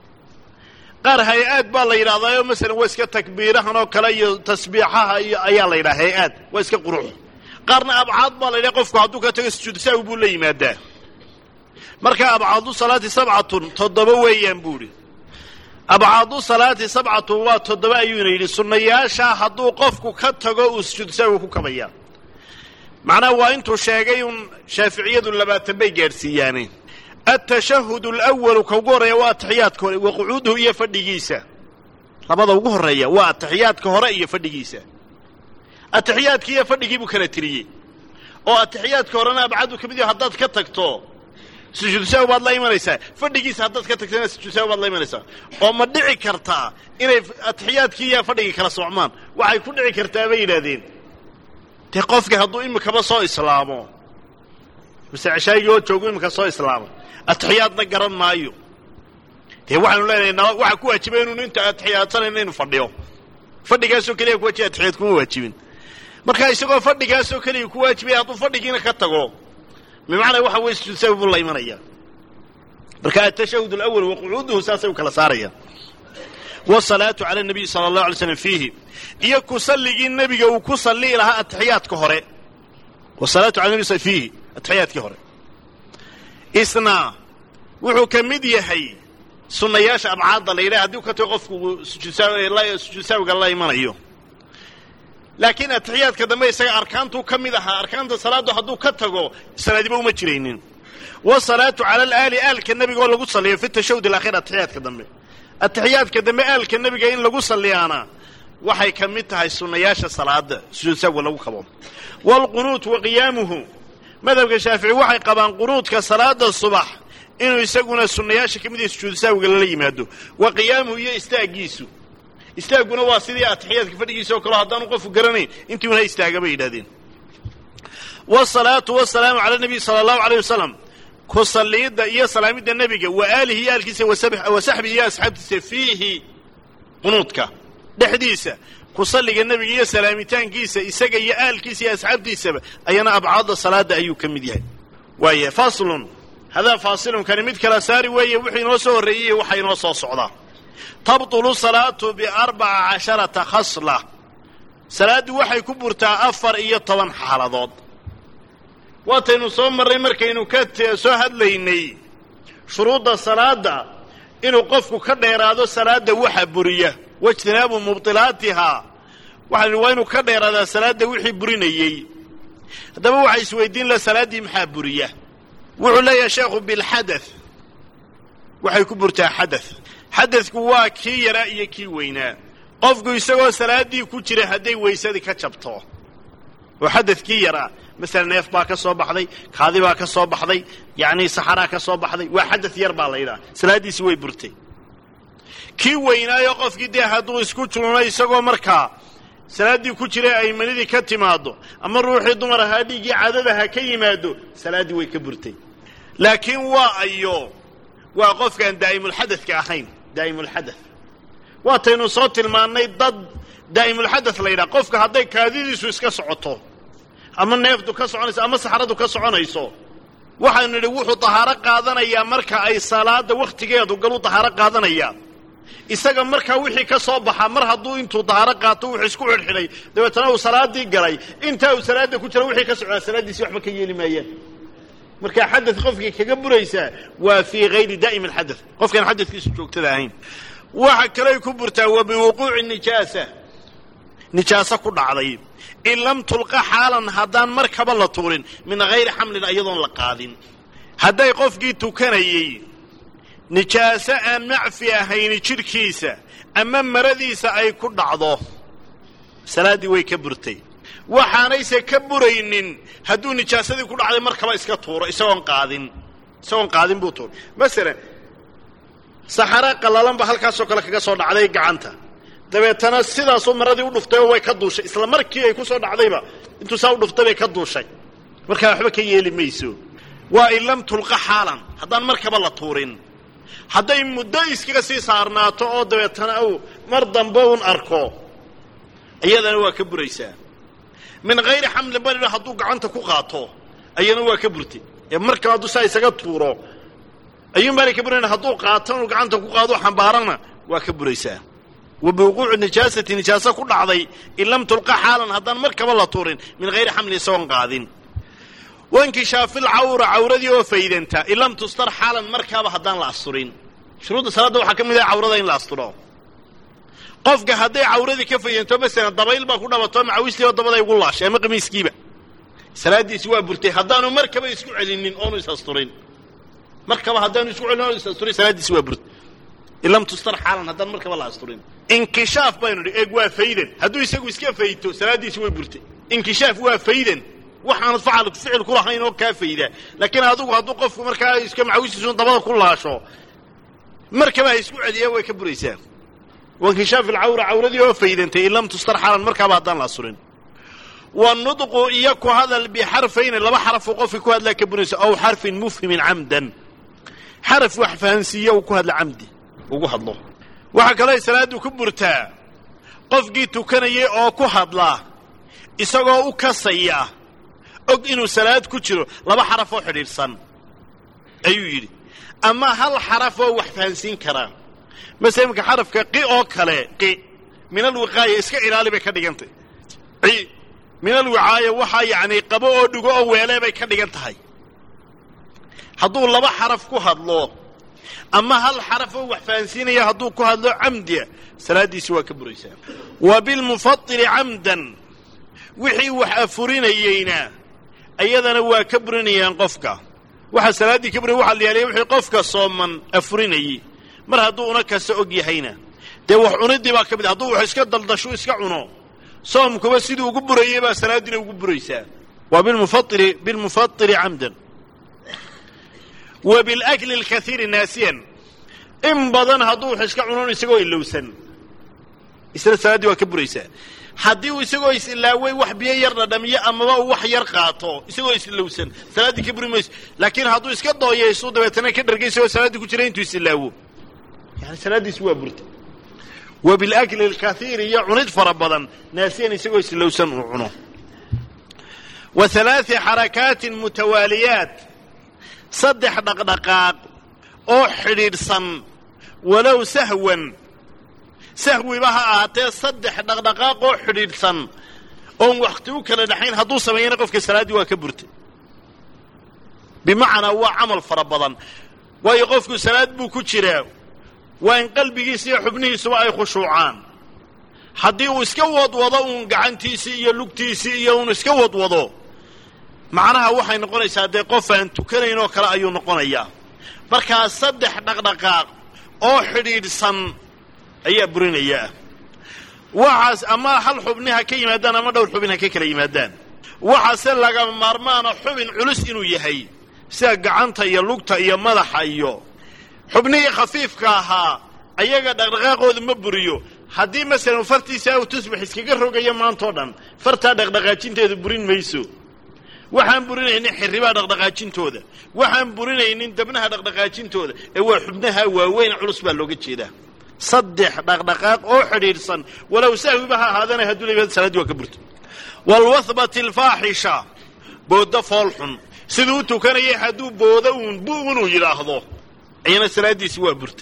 S1: qaar hay-aad baa la yidhahdaayoo masalan waa iska takbiirahan oo kale iyo tasbiixaha iyo ayaa la yidhaha hay-aad waa iska qurux qaarna abcaad baa la yidhaha qofku hadduu ka tago sujuudu sahwi buu la yimaadaa marka abcaadu salaati sabcatun toddoba weeyaan buu idhi abcaadu salaati sabcatun waa toddoba ayuuna yidhi sunnayaashaa hadduu qofku ka tago uu sujuudu sahwi ku kabaya macnaha waa intuu sheegay un shaaficiyadu labaatan bay gaadhsiiyaane altashahud alawalu ka ugu horreeya waa atixiyaadka hore wa qucuuduhu iyo fadhigiisa labada ugu horreeya waa atixiyaadka hore iyo fadhigiisa atixiyaadkii iyo fadhigii buu kala tiriyey oo atixiyaadka horena abcadu ka mid yaho haddaad ka tagto sujuudu sahwi baad la imanaysaa fadhigiisa haddaad ka tagtana sujuudu sahwi baad la imanaysaa oo ma dhici kartaa inay atixiyaadkii iyo fadhigii kala socmaan waxay ku dhici kartaa bay yidhaahdeen dee qofkii hadduu imikaba soo islaamo mase ceshaagii oo joogu imika soo islaamo atixiyaadna garan maayo dee waxaanu leenahay waxaa ku waajibay inuu inta atixiyaadsanayna inu fadhiyo fadhigaasoo keliya ku wajiba atixiyaad kuma waajibin marka isagoo fadhigaasoo keliya ku waajibay hadduu fadhigiina ka tago bimacnaa waxa weye sujuud sahwi buu la imanaya marka atashahud alawal wa qucuuduhu saasay u kala saarayaan wasalaatu cala nabiy sala allahu alay slam fiihi iyo ku salligii nebiga uu ku salli'i lahaa atixiyaadka hore wasalaatu cala nabi fiihi atixiyaadkii hore isna wuxuu ka mid yahay sunnayaasha abcaadda la yidhaha haddii u ka tago qofku sujuud sahwiga la imanayo laakiin atixiyaadka dambe isaga arkaantuu ka mid ahaa arkaanta salaaddu hadduu ka tago salaadiba uma jiraynin wasalaatu cala alaali aalka nebiga oo lagu salliyo fi tashahud alaakhir atixiyaadka dambe atixiyaadka dambe aalka nebiga in lagu salliyaana waxay ka mid tahay sunnayaasha salaada sujuud sahwiga lagu kabo waalqunuut wa qiyaamuhu madhabka shaafici waxay qabaan qunuudka salaada subax inuu isaguna sunnayaasha ka mid yahay sujuudu sahwiga lala yimaado wa qiyaamuhu iyo istaaggiisu istaagguna waa sidii atixiyaadka fadhigiisa oo kaleo haddaanu qofku garanayn intiuna istaaga bay yidhahdeen wasalaatu wasalaamu cala nabiy sala allahu alayh wasalam ku salliidda iyo salaamidda nebiga wa aalihi iyo aalkiisa wa saxbihi iyo asxaabtiisa fiihi qunuudka dhexdiisa ku salliga nebiga iyo salaamitaankiisa isaga iyo aalkiisa iyo asxaabtiisaba ayana abcaadda salaadda ayuu ka mid yahay waaya faslun hadaa faasilun kani mid kala saari weeye wixii inoo soo horreeyey waxa inoo soo socdaa tabtulu salaatu biarbaca casharata khasla salaaddu waxay ku burtaa afar iyo toban xaaladood waataynu soo marray markaynu ka soo hadlaynay shuruudda salaadda inuu qofku ka dheeraado salaadda waxa buriya waijtinaabu mubdilaatihaa waxaan waa inuu ka dheeraadaa salaadda wixii burinayey haddaba waxaa isweydiin laha salaaddii maxaa buriya wuxuu leeyahay sheekhu bilxadath waxay ku burtaa xadath xadadku waa kii yaraa iyo kii weynaa qofku isagoo salaaddii ku jira hadday weysadii ka jabto oo xadadkii yaraa masala neef baa ka soo baxday kaadi baa ka soo baxday yacnii saxaraa ka soo baxday waa xadad yar baa la yidhaha salaaddiisi way burtay kii weynaayo qofkii dee hadduu isku jununo isagoo markaa salaaddii ku jira ay manidii ka timaaddo ama ruuxii dumar ahaa dhiiggii caadadaha ka yimaado salaaddii way ka burtay laakiin waa ayo waa qofkaan daa'imulxadadka ahayn daa'imulxadath waataynu soo tilmaannay dad daa'imulxadath la yidhaha qofka hadday kaadidiisu iska socoto ama neeftu ka soconayso ama saxradu ka soconayso waxaynu nidhi wuxuu tahaaro qaadanayaa marka ay salaadda wakhtigeedu galu tahaaro qaadanayaa isaga markaa wixii ka soo baxaa mar hadduu intuu dahaaro qaato wuxuu isku xidhxidhay dabeetana uu salaaddii galay intaa uu salaadda ku jira wixii ka socdaa salaaddiisi waxba ka yeeli maayaan markaa xadad qofkii kaga buraysaa waa fii hayri daa'im alxadath qofkaan xadadkiisu joogtada ahayn waxa kaley ku burtaa wa biwuquuci nijaasa nijaaso ku dhacday in lam tulqa xaalan haddaan markaba la tuurin min hayri xamlin iyadoon la qaadin hadday qofkii tukanayey nijaaso aan macfi ahayni jidhkiisa ama maradiisa ay ku dhacdo salaaddii way ka burtay waxaanayse ka buraynin hadduu nijaasadii ku dhacday markaba iska tuuro isagoon qaadin isagoon qaadin buu tuuro masalan saxara qallalanba halkaasoo kale kaga soo dhacday gacanta dabeetana sidaasuu maradii u dhuftay oo way ka duushay isla markii ay ku soo dhacdayba intuu saa u dhuftay bay ka duushay markaa waxba ka yeeli mayso waa in lam tulqa xaalan haddaan markaba la tuurin hadday muddo iskaga sii saarnaato oo dabeetana uu mar dambe un arko iyadana waa ka buraysaa min hayri xamlin banidha hadduu gacanta ku qaato ayana waa ka burtay ee markaba hadduu saa isaga tuuro ayuun baanay ka burayn hadduu qaato inuu gacanta ku qaado xambaarana waa ka buraysaa wa biwuquuci nijaasati nijaaso ku dhacday in lam tulqa xaalan haddaan markaba la tuurin min hayri xamlin isagoon qaadin wankishaafi lcawra cawradii oo faydanta in lam tustar xaalan markaaba haddaan la asturin shuruudda salaadda waxaa ka mid ah cawrada in la asturo qofka hadday cawradii ka faydanto masalan dabayl baa ku dhabato macawistiiba dabaday ugu laashay ama qamiiskiiba salaaddiisi waa burtay haddaanu markaba isku celinin oonu is asturin markaba haddaanu isku celinin oonu is asturin salaaddiisi waa burtay in lam tustar xaalan haddaan markaba la asturin inkishaaf baynu nidhi eeg waa faydan hadduu isagu iska fayto salaaddiisi way burtay inkishaaf waa faydan waxaanad facal ficil ku lahayn oo kaa faydaa laakiin adigu hadduu qofku markaa iska macawistiisun dabada ku laasho markaba ha isku celiya way ka buraysaa wankishaaf alcawra cawradii oo faydantay in lam tustar xaalan markaaba haddaan la asurin wanudqu iyo ku hadal bixarfayni laba xarafuu qofkii ku hadlaa ka buraysa aw xarfin mufhimin camdan xaraf wax fahansiiya uu ku hadla camdi ugu hadlo waxaa kaloo salaaddu ku burtaa qofkii tukanayay oo ku hadla isagoo u kasaya og inuu salaad ku jiro laba xaraf oo xidhiidhsan ayuu yidhi ama hal xaraf oo wax fahansiin karaa masala iminka xarafka qi oo kale qi min alwiqaaya iska ilaali bay ka dhigantay ci min alwicaaya waxaa yacnii qabo oo dhigo oo weelee bay ka dhigan tahay hadduu laba xaraf ku hadlo ama hal xaraf oo wax fahansiinaya hadduu ku hadlo camdiya salaaddiisi waa ka buraysaa wa bilmufatili camdan wixii wax afurinayeyna iyadana waa ka burinayaan qofka waxaa salaaddii ka burinay waxa la yaaliya wixii qofka sooman afurinayey mar hadduu una kasta og yahayna dee wax cuniddii baa ka mid hadduu wax iska daldashu iska cuno soomkuba sidii ugu burayey baa salaaddiina ugu buraysaa waa bilmufaili bilmufatili camdan wa bilakli alkaiiri naasiyan in badan hadduu wax iska cunon isagoo ilowsan isna salaaddii waa ka buraysaa haddii uu isagoo is-ilaaway wax biyo yar dhadhamiyo amaba uu wax yar qaato isagoo isilowsan salaaddii ka buri mayso laakiin hadduu iska dooyaysu dabeetana ka dhargay isagoo salaaddii ku jira intuu isilaawo yani salaaddiisi waa burta wa bilakli alkaiiri iyo cunid fara badan naasiyan isagoo isilowsan uu cuno wa halaai xarakaatin mutawaaliyaat saddex dhaqdhaqaaq oo xidhiidhsan walow sahwan sahwiba ha ahaatee saddex dhaqdhaqaaq oo xidhiidhsan oon wakhti u kala dhaxayn hadduu sameeyana qofka salaaddii waa ka burtay bimacnaa waa camal fara badan waayo qofku salaad buu ku jiraa waa in qalbigiisa iyo xubnihiisuba ay khushuucaan haddii uu iska wadwado uun gacantiisii iyo lugtiisii iyo uun iska wadwado macnaha waxay noqonaysaa dee qof aan tukanayn oo kale ayuu noqonayaa markaa saddex dhaqdhaqaaq oo xidhiidhsan ayaa burinayaa waxaas ama hal xubni ha ka yimaadaan ama dhowr xubin ha ka kala yimaadaan waxaase lagama maarmaana xubin culus inuu yahay sida gacanta iyo lugta iyo madaxa iyo xubnihii khafiifka ahaa ayaga dhaqdhaqaaqooda ma buriyo haddii masalan fartiisa aw tusbax iskaga rogayo maantao dhan fartaa dhaqdhaqaajinteedu burin mayso waxaan burinaynin xirribaa dhaqdhaqaajintooda waxaan burinaynin dabnaha dhaqdhaqaajintooda ee waa xubnaha waaweyn culus baa looga jeedaa saddex dhaqdhaqaaq oo xidhiidhsan walow sahwiba ha ahaadana hadduu la yimaado salaadii waa ka burto waalwathbati alfaaxisha booddo foolxun siduu u tukanayay hadduu boodo uun bu inuu yidhaahdo ayana salaaddiisi waa burtay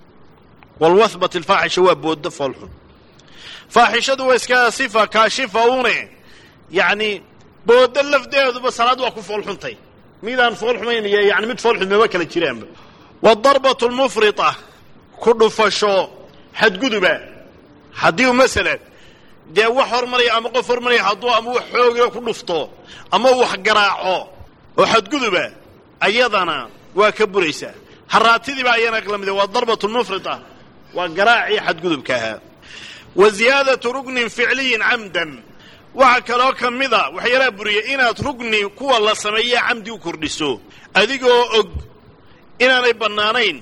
S1: waalwathbat alfaaxisha waa booddo foolxun faaxishadu waa iska sifa kaashifa une yacni booddo lafdeeduba salaad waa ku foolxuntay midaan foolxumaynaya yani mid foolxun maba kala jiraanba waadarbatu almufrita ku dhufasho xadguduba haddii u masalan dee wax hormaraya ama qof hormaraya hadduu ama wax xoogila ku dhufto ama wax garaaco oo xadguduba ayadana waa ka buraysaa haraatidiiba ayana la mid waa darbatu lmufrita waa garaacii xadgudubka ahaa wa ziyaadatu rugnin ficliyin camdan waxaa kaloo ka mida waxyaalaha buriya inaad rugni kuwa la sameeya camdi u kordhiso adigoo og inaanay bannaanayn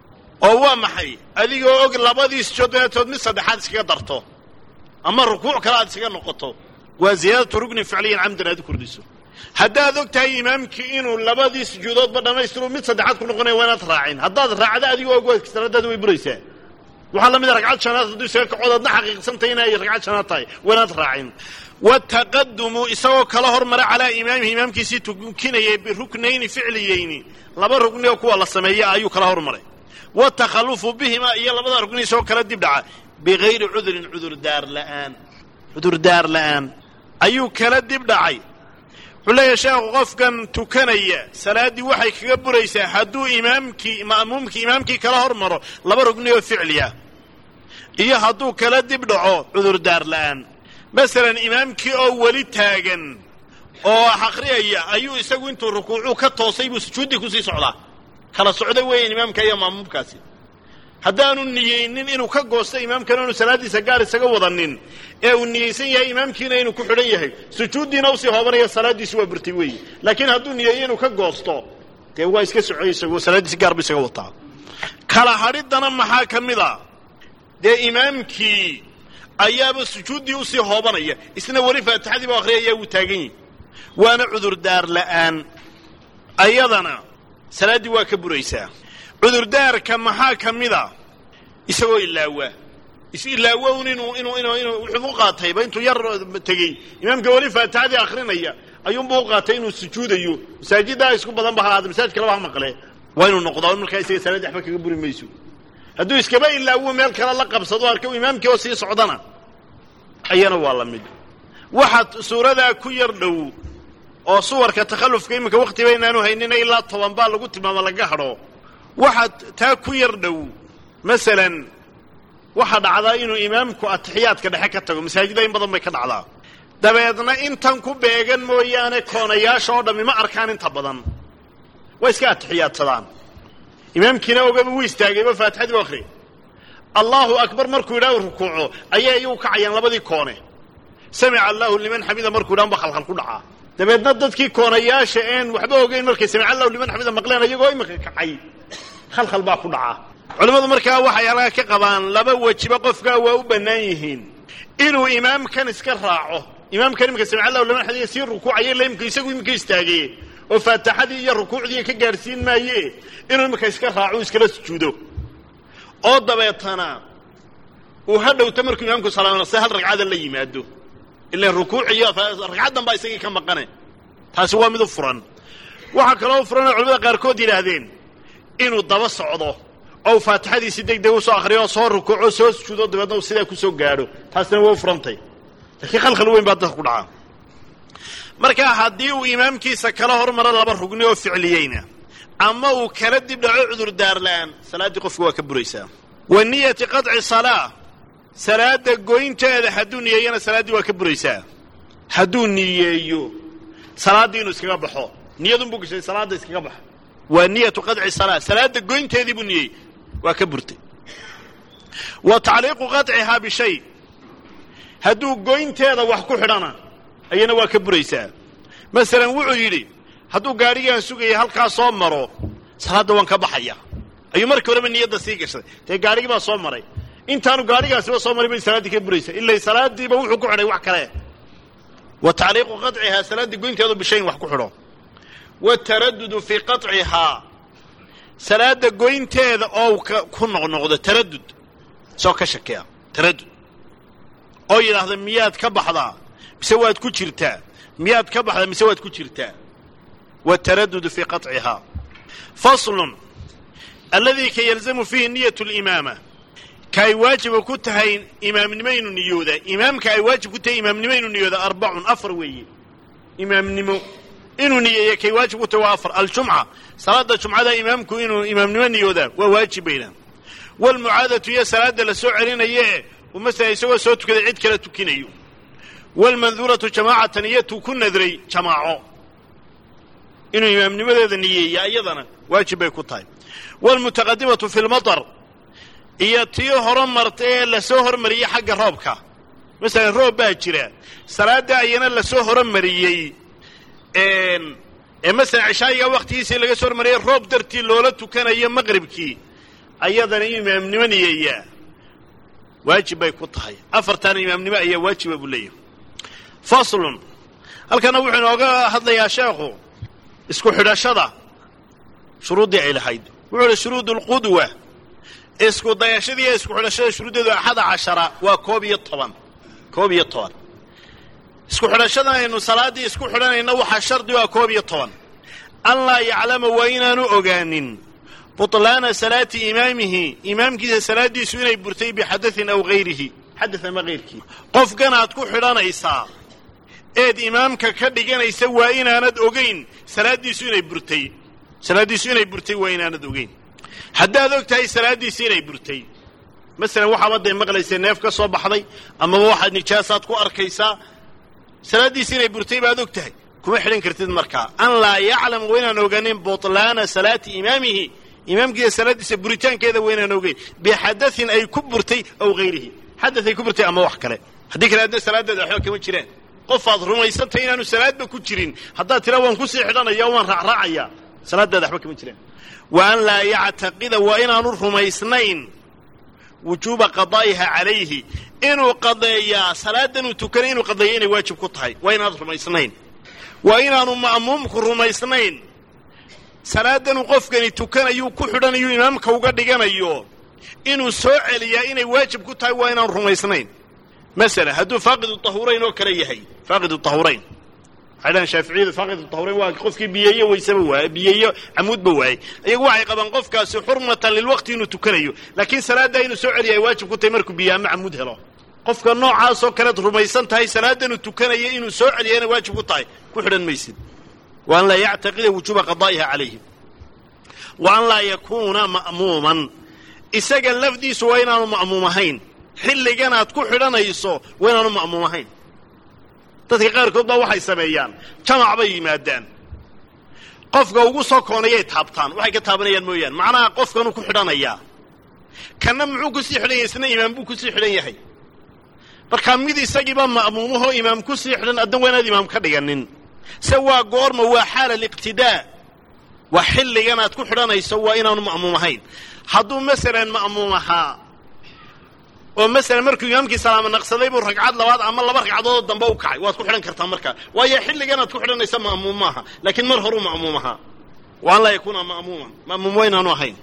S1: oo waa maxay adigoo og labadiis joodeetood mid saddexaad iskaga darto ama rukuuc kale aad iskaga noqoto waa ziyaadatu rugnin ficliyan camdan aad u kordhiso haddaad og tahay imaamkii inuu labadii sujuudoodba dhammaystiru mid saddexaad ku noqonaya waa inaad raacin haddaad raacda adigoo og waad salaadaada way buraysaa waxaa la mida ragcad shanaad hadduu isaga kacood adna xaqiiqsantay inay ragcad shanaad tahay waa inaad raacin wataqadumu isagoo kala hormara calaa imaamihi imaamkiisii tukinayay biruknayni ficliyeyni laba rugni oo kuwa la sameeya ayuu kala hormaray watakhalufu bihimaa iyo labada rugni isagoo kala dib dhaca bigayri cudurin cudurdaar la'aan cudurdaar la'aan ayuu kala dib dhacay wuxuu leeyahay sheekhu qofkan tukanaya salaaddii waxay kaga buraysaa hadduu imaamkii ma'muumkii imaamkii kala hormaro laba rugni oo ficliya iyo hadduu kala dib dhaco cudurdaar la'aan masalan imaamkii oo weli taagan oo akhriyaya ayuu isagu intuu rukuucuu ka toosay buu sujuuddii kusii socdaa kala socda weeyaan imaamka iyo ma'muumkaasi haddaanu niyeynin inuu ka goosto imaamkana inu salaaddiisa gaar isaga wadanin ee uu niyeysan yahay imaamkiina inuu ku xidhan yahay sujuuddiina usii hoobanaya salaaddiisi waa burtay weeye laakiin hadduu niyeeyo inuu ka goosto dee waa iska socoy isagoo salaaddiisi gaar bu isaga wataa kala hadhiddana maxaa ka mid a dee imaamkii ayaaba sujuuddii usii hoobanaya isna weli faatixadii ba akhriyaya wuu taagan yihi waana cudurdaar la'aan ayadana salaaddii waa ka buraysaa cudurdaarka maxaa ka mid a isagoo ilaawa is ilaawa un inuu inuu inuu inuu wuxuu u qaatayba intuu yar tegey imaamka weli faatixadii akhrinaya ayuunbuu u qaatay inuu sujuudayo masaajiddaa isku badan ba ha ahaada masaajid kaleba ha maqle waa inuu noqdaa markaa isaga salaaddi waxba kaga buri mayso hadduu iskaba ilaawo meel kale la qabsado arka imaamkii oo sii socdana ayana waa la mid waxaad suuradaa ku yar dhow oo suwarka takhallufka iminka wakhtiba inaanu haynina ilaa toban baa lagu tilmaamo laga hadho waxaad taa ku yar dhow masalan waxaa dhacdaa inuu imaamku atixiyaadka dhexe ka tago masaajida in badan bay ka dhacdaa dabeedna intan ku beegan mooyaane koonayaasha oo dhammi ma arkaan inta badan way iska atixiyaadsadaan imaamkiina ogaba wuu istaagayba faatixadii u akhriya allahu akbar markuu yidhaha rukuuco ayay iyagu kacayaan labadii koone samica allahu liman xamida markuu yidhahan ba khalkhal ku dhacaa dabeedna dadkii koonayaasha een waxba ogeyn markay samica allahu liman xamida maqleen iyagoo iminka kacay khalkhal baa ku dhacaa culimmadu markaa waxay halkaa ka qabaan laba wejiba qofkaa waa u bannaan yihiin inuu imaamkan iska raaco imaamkan iminka samica allahu liman xamida sii rukuucaya ila imika isagu iminka istaagay oo faatixadii iyo rukuucdii ka gaadhsiin maaye inuu iminka iska raaco iskala sujuudo oo dabeetana uu ha dhowto markuu imaamku salaamnase hal ragcada la yimaado ilan rukuuc iyo ragcaddan baa isagii ka maqane taasi waa mid u furan waxaa kaloo furan oo culamada qaarkood yidhaahdeen inuu daba socdo oo faatixadiisi deg deg u soo akhriyo oo soo rukuuco soo sujuudo dabeedna uu sidaa ku soo gaadho taasina waa u furantay laakiin khalkhal weyn baa dadka ku dhacaa markaa haddii uu imaamkiisa kala hormaro laba rugni oo ficliyeyna ama uu kala dib dhaco cudurdaar la'aan salaaddii qofka waa ka buraysaa wa niyati qadci salaa salaadda goynteeda hadduu niyeeyana salaaddii waa ka buraysaa hadduu niyeeyo salaaddii inuu iskaga baxo niyadunbuu gashay salaadda iskaga baxo waa niyatu qadci salaa salaadda goynteedii buu niyey waa ka burtay wa tacliiqu qadcihaa bishay hadduu goynteeda wax ku xidhana ayana waa ka buraysaa masalan wuxuu yidhi hadduu gaadhigaan sugaya halkaa soo maro salaadda waan ka baxaya ayuu markii horeba niyadda sii gashaday dee gaadhigii baa soo maray intaanu gaadhigaasiba soo maray bay salaaddii ka buraysaa ilay salaaddiiba wuxuu ku xidhay wax kale wa tacliiqu qadcihaa salaaddii goynteedu bishayin wax ku xidho wataradudu fii qaطcihaa salaadda goynteeda oo ku noqnoqdo taradud soo ka shakeya taradud oo yidhaahda miyaad ka baxdaa mise waad ku jirtaa miyaad ka baxdaa mise waad ku jirtaa wataradudu fii qaطcihaa faslun alladii ka yalzamu fiihi niyat اlimaama ka ay waajiba ku tahay imaamnimo inuu niyooda imaamka ay waajib ku tahay imaamnimo inuu niyooda arbacun afar weeye imaamnimo inuu niyeeya kay waajib ku tahay waa afar aljumca salaada jumcada imaamku inuu imaamnimo niyoodaa waa waajib bayna waalmucaadatu iyo salaada la soo celinaye uu masala isagoo soo tukaday cid kala tukinayo waalmanduuratu jamaacatan iyo tuu ku nadray jamaaco inuu imaamnimadeeda niyeeya iyadana waajib bay ku tahay waalmutaqadimatu fi lmatar iyo tii horo marta ee lasoo hormariyey xagga roobka masalan roob baa jira salaadda ayana lasoo horomariyey ee masalan cishaayiga wakhtigiisii laga soo hormariyey roob dartii loola tukanayo maqribkii ayadana inuu imaamnimo niyeeyaa waajib bay ku tahay afartaana imaamnimo ayaa waajiba buu leeyahay faslun halkana wuxuu inooga hadlayaa sheekhu isku xidhashada shuruuddii ay lahayd wuxuu uhi shuruud alqudwa isku dayashadii iyo isku xidhashada shuruuddeedu axada cashara waa koob iyo toban koob iyo toban isku xidhashadan aynu salaaddii isku xidhanayna waxaa shardi waa koob iyo toban an laa yaclama waa inaanu ogaanin butlaana salaati imaamihi imaamkiisa salaaddiisu inay burtay bixadain aw hayrihi xadaث ama hayrkii qofkanaad ku xidhanaysaa eed imaamka ka dhiganaysa waa inaanad ogayn salaaddiisu inay burtay salaaddiisu inay burtay waa inaanad ogeyn haddaad og tahay salaaddiisi inay burtay masalan waxaaba dee maqlaysa neef ka soo baxday amaba waxaad nijaasaad ku arkaysaa salaaddiisi inay burtay baad og tahay kuma xidhan kartid markaa an laa yaclam waa inaan oganin butlaana salaati imaamihi imaamkiisa salaaddiisa buritaankeeda waa inaan ogeyn bixadain ay ku burtay aw hayrihi xadaث ay ku burtay ama wax kale haddii kale adna salaaddeeda waxba kama jiraan qofaad rumaysantay inaanu salaadba ku jirin haddaad tira waan kusii xidhanaya waan raacraacaya salaaddeeda waxba kama jiraan wa an laa yactaqida waa inaanu rumaysnayn wujuuba qadaa'iha calayhi inuu qadeeyaa salaadanuu tukanay inuu qadeeya inay waajib ku tahay waa inaad rumaysnayn waa inaanu ma'muumku rumaysnayn salaadanuu qofkani tukanayuu ku xidhanayu imaamka uga dhiganayo inuu soo celiyaa inay waajib ku tahay waa inaanu rumaysnayn masala hadduu faaqidu tahurayn oo kale yahay faaqidu tahurayn waxay dhahan shaaficiyadu faaqidu tahurayn waa qofkii biyeeyo waysaba waaye biyeeyo camuudba waayey iyagu waxay qabaan qofkaasi xurmatan lilwaqti inuu tukanayo laakiin salaaddaa inuu soo celiya ay waajib ku tahay markuu biyo ama camuud helo qofka noocaasoo kalead rumaysan tahay salaadanuu tukanayo inuu soo celiya inay waajib ku tahay ku xidhan maysid wa an laa yactaqida wujuuba qadaa'iha calayhim wa an laa yakuuna ma'muuman isaga lafdiisu waa inaanu ma'muum ahayn xilliganaad ku xidhanayso waa inaanu ma'muum ahayn dadka qaarkood baa waxay sameeyaan jamac bay yimaadaan qofka ugu soo koonayay taabtaan waxay ka taabanayaan mooyaane macnaha qofkanuu ku xidhanayaa kanna muxuu kusii xidhan yahay isna imaam buu kusii xidhan yahay markaa mid isagiiba ma'muumahoo imaam kusii xidhan addan waa inaad imaam ka dhiganin se waa goorma waa xaala aliqtidaa waa xilliganaad ku xidhanayso waa inaanu ma'muum ahayn hadduu masalan ma'muum ahaa oo masalan markuu imaamkii salaamo naqsaday buu ragcad labaad ama laba ragcadoodoo dambe u kacay waad ku xidhan kartaa markaa waayo xilliganaad ku xidhanaysa ma'muum maaha laakiin mar horuu ma'muum ahaa wa an laa yakuuna ma'muuman ma'muum waa inaanu ahayn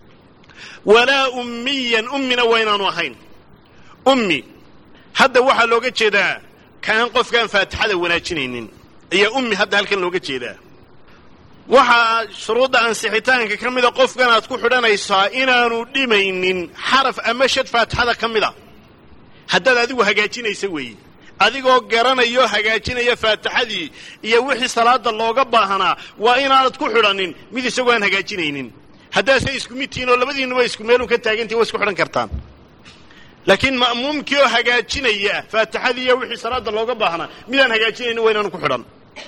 S1: walaa ummiyan ummina waa inaanu ahayn ummi hadda waxaa looga jeedaa kaan qofkaan faatixada wanaajinaynin ayaa ummi hadda halkan looga jeedaa waxaa shuruudda ansixitaanka ka mida qofkan aad ku xidhanaysaa inaanu dhimaynin xaraf ama shad faatixada ka mida haddaad adigu hagaajinaysa weeye adigoo garanayo hagaajinaya faatixadii iyo wixii salaada looga baahanaa waa inaanad ku xidhanin mid isagoo aan hagaajinaynin haddaase isku mid tihiin oo labadiinuba isku meelun ka taagantihin waa isku xidhan kartaan laakiin ma'muumkii oo hagaajinaya faatixadii iyo wixii salaada looga baahnaa midaan hagaajinaynin waa inaanu ku xidhan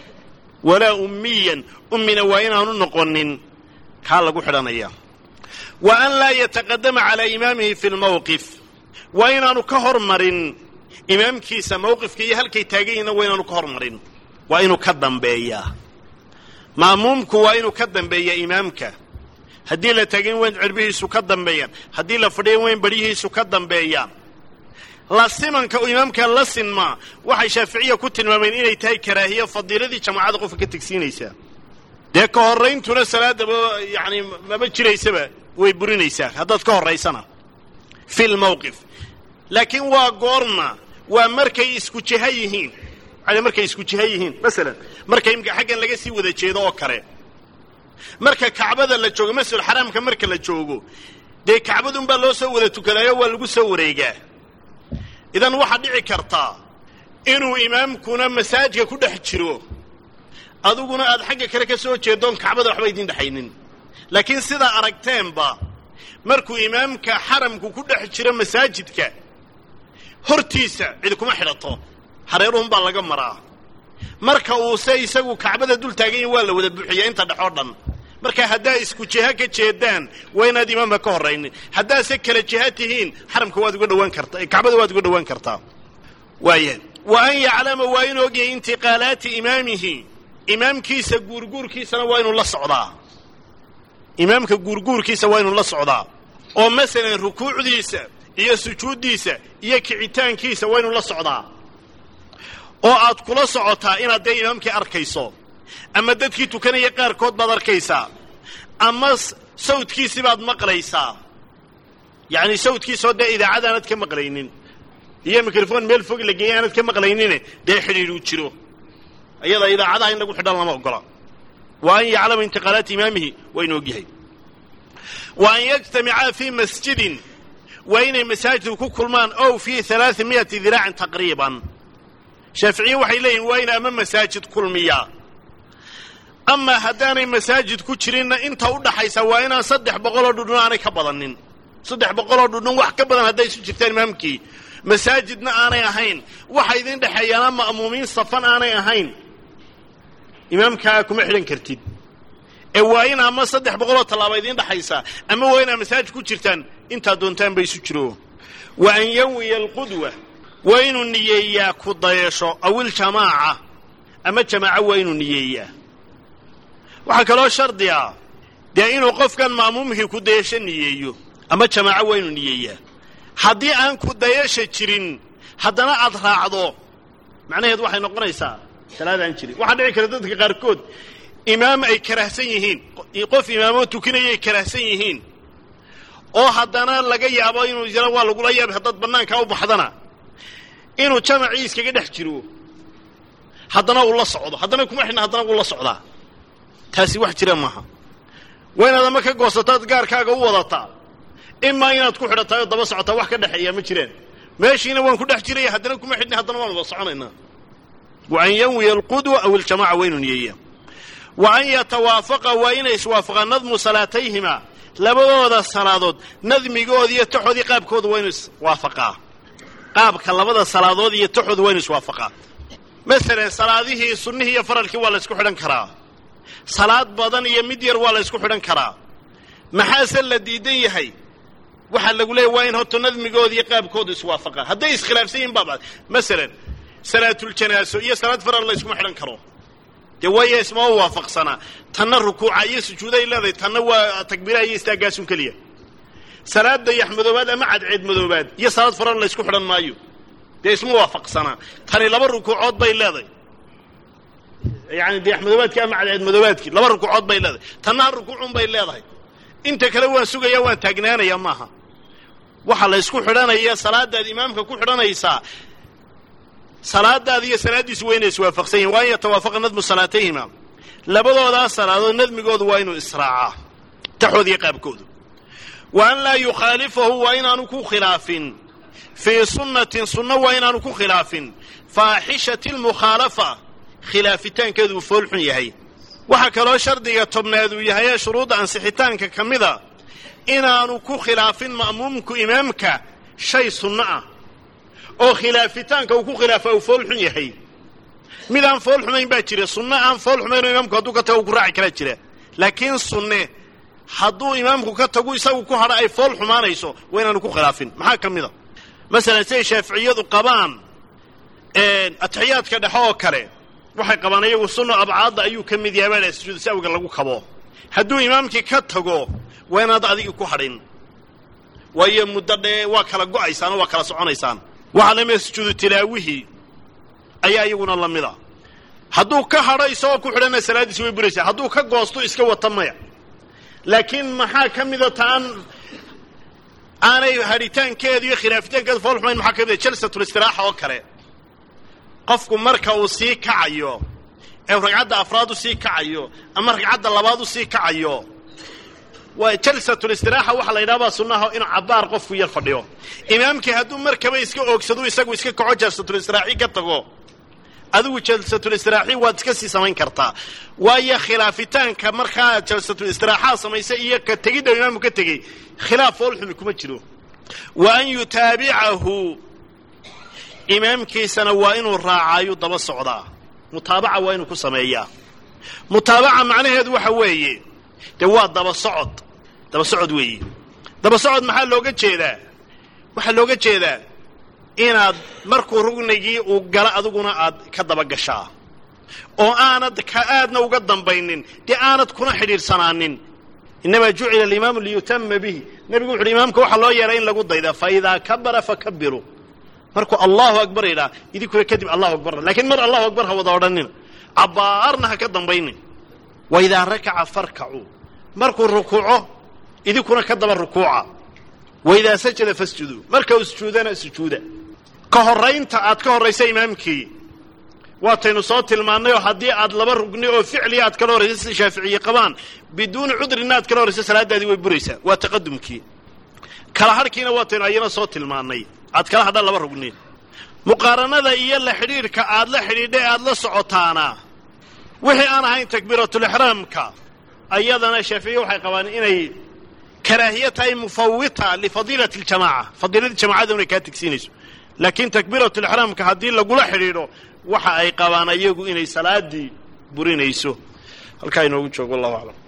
S1: walaa ummiyan ummina waa inaanu noqonin kaa lagu xidhanaya wa an laa yataqadama calaa imaamihi fi lmawqif waa inaanu ka hormarin imaamkiisa mawqifka iyo halkay taagan yihinna waa inaanu ka hormarin waa inuu ka dambeeyaa ma'muumku waa inuu ka dambeeyaa imaamka haddii la taagan waa in cirbihiisu ka dambeeyaan haddii la fadhiyan waa in badhyihiisu ka dambeeyaan la simanka uu imaamka la sinmaa waxay shaaficiya ku tilmaameen inay tahay karaahiyo fadiiladii jamaacada qofka ka tegsiinaysaa dee ka horrayntuna salaadaba yacani maba jiraysaba way burinaysaa haddaad ka horraysana fi lmawqif laakiin waa goorma waa markay isku jiha yihiin yani markay isku jiha yihiin masalan marka imka xaggan laga sii wada jeedo oo kale marka kacbada la joogo masjid xaraamka marka la joogo dee kacbadunbaa loo soo wada tukadaayo waa lagu soo wareegaa idan waxaa dhici kartaa inuu imaamkuna masaajka ku dhex jiro adiguna aad xagga kale ka soo jeedoon kacbada waxba idin dhexaynin laakiin sidaa aragteenba markuu imaamka xaramku ku dhex jiro masaajidka hortiisa cid kuma xidhato hareeruhun baa laga maraa marka uuse isagu kacbada dul taagan yahi waa la wada buuxiyaa inta dhexoo dhan marka haddaa isku jiha ka jeedaan waa inaad imaamka ka horraynin haddaase kala jiha tihiin xaramka waad uga dhawaan kartaa kacbada waad uga dhawaan kartaa waaya wa an yaclama waa inuu ogyahay intiqaalaati imaamihi imaamkiisa guurguurkiisana waa inuu la socdaa imaamka guurguurkiisa waa inuu la socdaa oo masalan rukuucdiisa iyo sujuuddiisa iyo kicitaankiisa waa inuu la socdaa oo aad kula socotaa inaad dee imaamkii arkayso ama dadkii tukanaya qaarkood baad arkaysaa ama sawdkiisii baad maqlaysaa yacni sawdkiisoo dee idaacad aanad ka maqlaynin iyo mikrofon meel fog la geeyay aanad ka maqlaynine dee xidhiidhuu jiro iyada idaacadaha in lagu xidhan lama ogola wa an yaclama intiqaalaati imaamihi waa inuu ogyahay wa an yajtamicaa fii masjidin waa inay masaajidku ku kulmaan ow fii alaai miyati diraacin taqriiban shaaficiye waxay leeyihin waa in ama masaajid kulmiyaa ama haddaanay masaajid ku jirinna inta u dhaxaysa waa inaan saddex boqoloo dhudhun aanay ka badanin saddex boqoloo dhudhun wax ka badan hadday isu jirtaan imaamkii masaajidna aanay ahayn waxa idin dhexeeyaana ma'muumiin safan aanay ahayn imaamkaa kuma xidhan kartid ee waa in ama saddex boqoloo tallaaba idiin dhexaysaa ama waa inaad masaajid ku jirtaan intaad doontaan ba isu jiro wa an yawiya alqudwa waa inuu niyeeyaa ku dayasho awiljamaaca ama jamaaco waa inuu niyeeyaa waxaa kaloo shardi ah dee inuu qofkan ma'muumkii ku dayasho niyeeyo ama jamaaco waa inuu niyeeyaa haddii aan ku dayasha jirin haddana aad raacdo macnaheed waxay noqonaysaa salaadaan jirin waxaa dhici kara dadka qaarkood imaam ay karahsan yihiin qof imaamoo tukinaya ay karahsan yihiin oo haddana laga yaabo inuu yara waa lagula yaabay haddaad bannaankaa u baxdana inuu jamacii iskaga dhex jiro haddana uu la socdo haddana kuma xidhna haddana wuu la socdaa taasi wax jira maaha waa inaad ama ka goosataad gaarkaaga u wadataa imaa inaad ku xidhataay oo daba socotaa wax ka dhexeeya ma jiraan meeshiina waan ku dhex jiraya haddana kuma xidhna haddana waan wada soconaynaa wa an yanwiya alqudwa aw iljamaca waa inuu niyeeya wa an yatawaafaqa waa inay iswaafaqaan nadmu salaatayhima labadooda salaadood nadmigoodi iyo taxoodii qaabkooda waa inu iswaafaqaa qaabka labada salaadood iyo taxooda waa inu iswaafaqaa masalan salaadihii sunnihii iyo faralkii waa la ysku xidhan karaa salaad badan iyo mid yar waa la ysku xidhan karaa maxaase la diidan yahay waxaa lagu leeyahy waa in horta nadmigooda iyo qaabkooda iswaafaqaan hadday iskhilaafsan yihin baaba masalan salaatuljanaaso iyo salaad faral la yskuma xidhan karo dee waayo ismama waafaqsanaa tanna rukuuca iyo sujuuday leedahay tanna waa takbiiraha iyo istaagaasun keliya salaad dayax madoobaad ama cadceed madoobaad iyo salaad faral la ysku xidhan maayo dee isma waafaqsanaa tani laba rukuucood bay leedahay yani dayax madoobaadkii ama cadceed madoobaadkii laba rukuucood bay leedahay tanna hal rukuucun bay leedahay inta kale waan sugaya waan taagnaanaya maaha waxaa la ysku xidhanaya salaadaad imaamka ku xidhanaysaa salaadaada iyo salaaddiisu waa inay iswaafaqsan yihin waa an yatawaafaqa nadmu salaatayhima labadoodaas salaadood nadmigoodu waa inuu israacaa taxood iyo qaabkoodu wa an laa yukhaalifahu waa inaanu ku khilaafin fii sunnatin sunno waa inaanu ku khilaafin faaxishati lmukhaalafa khilaafitaankeedu uu foolxun yahay waxaa kaloo shardiga tobnaad uu yahay ee shuruudda ansixitaanka ka mida inaanu ku khilaafin ma'muumku imaamka shay sunno ah oo khilaafitaanka uu ku khilaafa uu fool xun yahay mid aan fool xumayn baa jira sunno aan fool xumayn oo imaamku hadduu ka tago uu ku raaci karaa jira laakiin sunne hadduu imaamku ka tagu isagu ku hadha ay fool xumaanayso waa inaanu ku khilaafin maxaa ka mid a masalan siday shaaficiyadu qabaan atixiyaadka dhexe oo kale waxay qabaan iyagu sunno abcaadda ayuu ka mid yahay baa la sujuudu sahwiga lagu kabo hadduu imaamkii ka tago waa inaad adigii ku hadhin waayo muddo dhee waa kala go'aysaan oo waa kala soconaysaan waxaa lamida sujuudu tilaawihii ayaa iyaguna la mida hadduu ka hadho isagoo ku xidhana salaaddiisi way buraysaa hadduu ka goosto iska wata maya laakiin maxaa ka mida taan aanay hadhitaankeedu iyo khilaafitaankeedu fool xumayn maxaa ka mida jalsatulistiraxa oo kale qofku marka uu sii kacayo ee ragcadda afraad u sii kacayo ama ragcadda labaad u sii kacayo waa jalsatulistiraxa waxaa la yidhaha baa sunnaha inuu cabbaar qofku yar fadhiyo imaamkii hadduu markaba iska oogsado isagu iska kaco jalsatulistiraxi ka tago adigu jalsatulistiraxi waad iska sii samayn kartaa waayo khilaafitaanka markaa jalsatulistiraxaa samaysay iyo ka tegidda imaamku ka tegey khilaaf foolxumi kuma jiro wa an yutaabicahu imaamkiisana waa inuu raacaayu daba socdaa mutaabaca waa inuu ku sameeyaa mutaabaca macnaheedu waxa weeye dee waa daba socod daba socod weeye daba socod maxaa looga jeedaa waxaa looga jeedaa inaad markuu rugnigii uu galo adiguna aad ka daba gashaa oo aanad ka aadna uga dambaynin dee aanad kuna xidhiidhsanaanin innamaa jucila alimaamu liyutama bihi nebigu wuxu uhi imaamka waxaa loo yeelay in lagu dayda fa idaa kabara fakabiru markuu allahu akbar yidhaha idinkuna kadib allahu akbar lakiin mar allahu akbar ha wada odhanina cabbaarna ha ka dambaynin wa idaa rakaca farkacuu markuu rukuuco idinkuna ka daba rukuuca wa idaa sajada fasjuduu marka uu sujuudana sujuuda ka horraynta aad ka horraysa imaamkii waataynu soo tilmaannay oo haddii aad laba rugni oo ficliya aad kala horraysa sida shaaficiye qabaan biduuni cudrina aad kala horraysa salaaddaadii way buraysaa waa taqadumkii kala hadhkiina waataynu ayana soo tilmaannay aad kala hadhaan laba rugni muqaaranada iyo la xidhiidhka aad la xidhiidhay aad la socotaana wixii aan ahayn takbiiratulixraamka ayadana shaaficiye waxay qabaan inay karaahiye tahay mufawita lifadiilati aljamaaca fadiiladii jamacada inay kaa tegsiinayso laakiin takbiiratulixraamka haddii lagula xidhiidho waxa ay qabaan ayagu inay salaaddii burinayso halkaa inoogu joogo wallahu aclam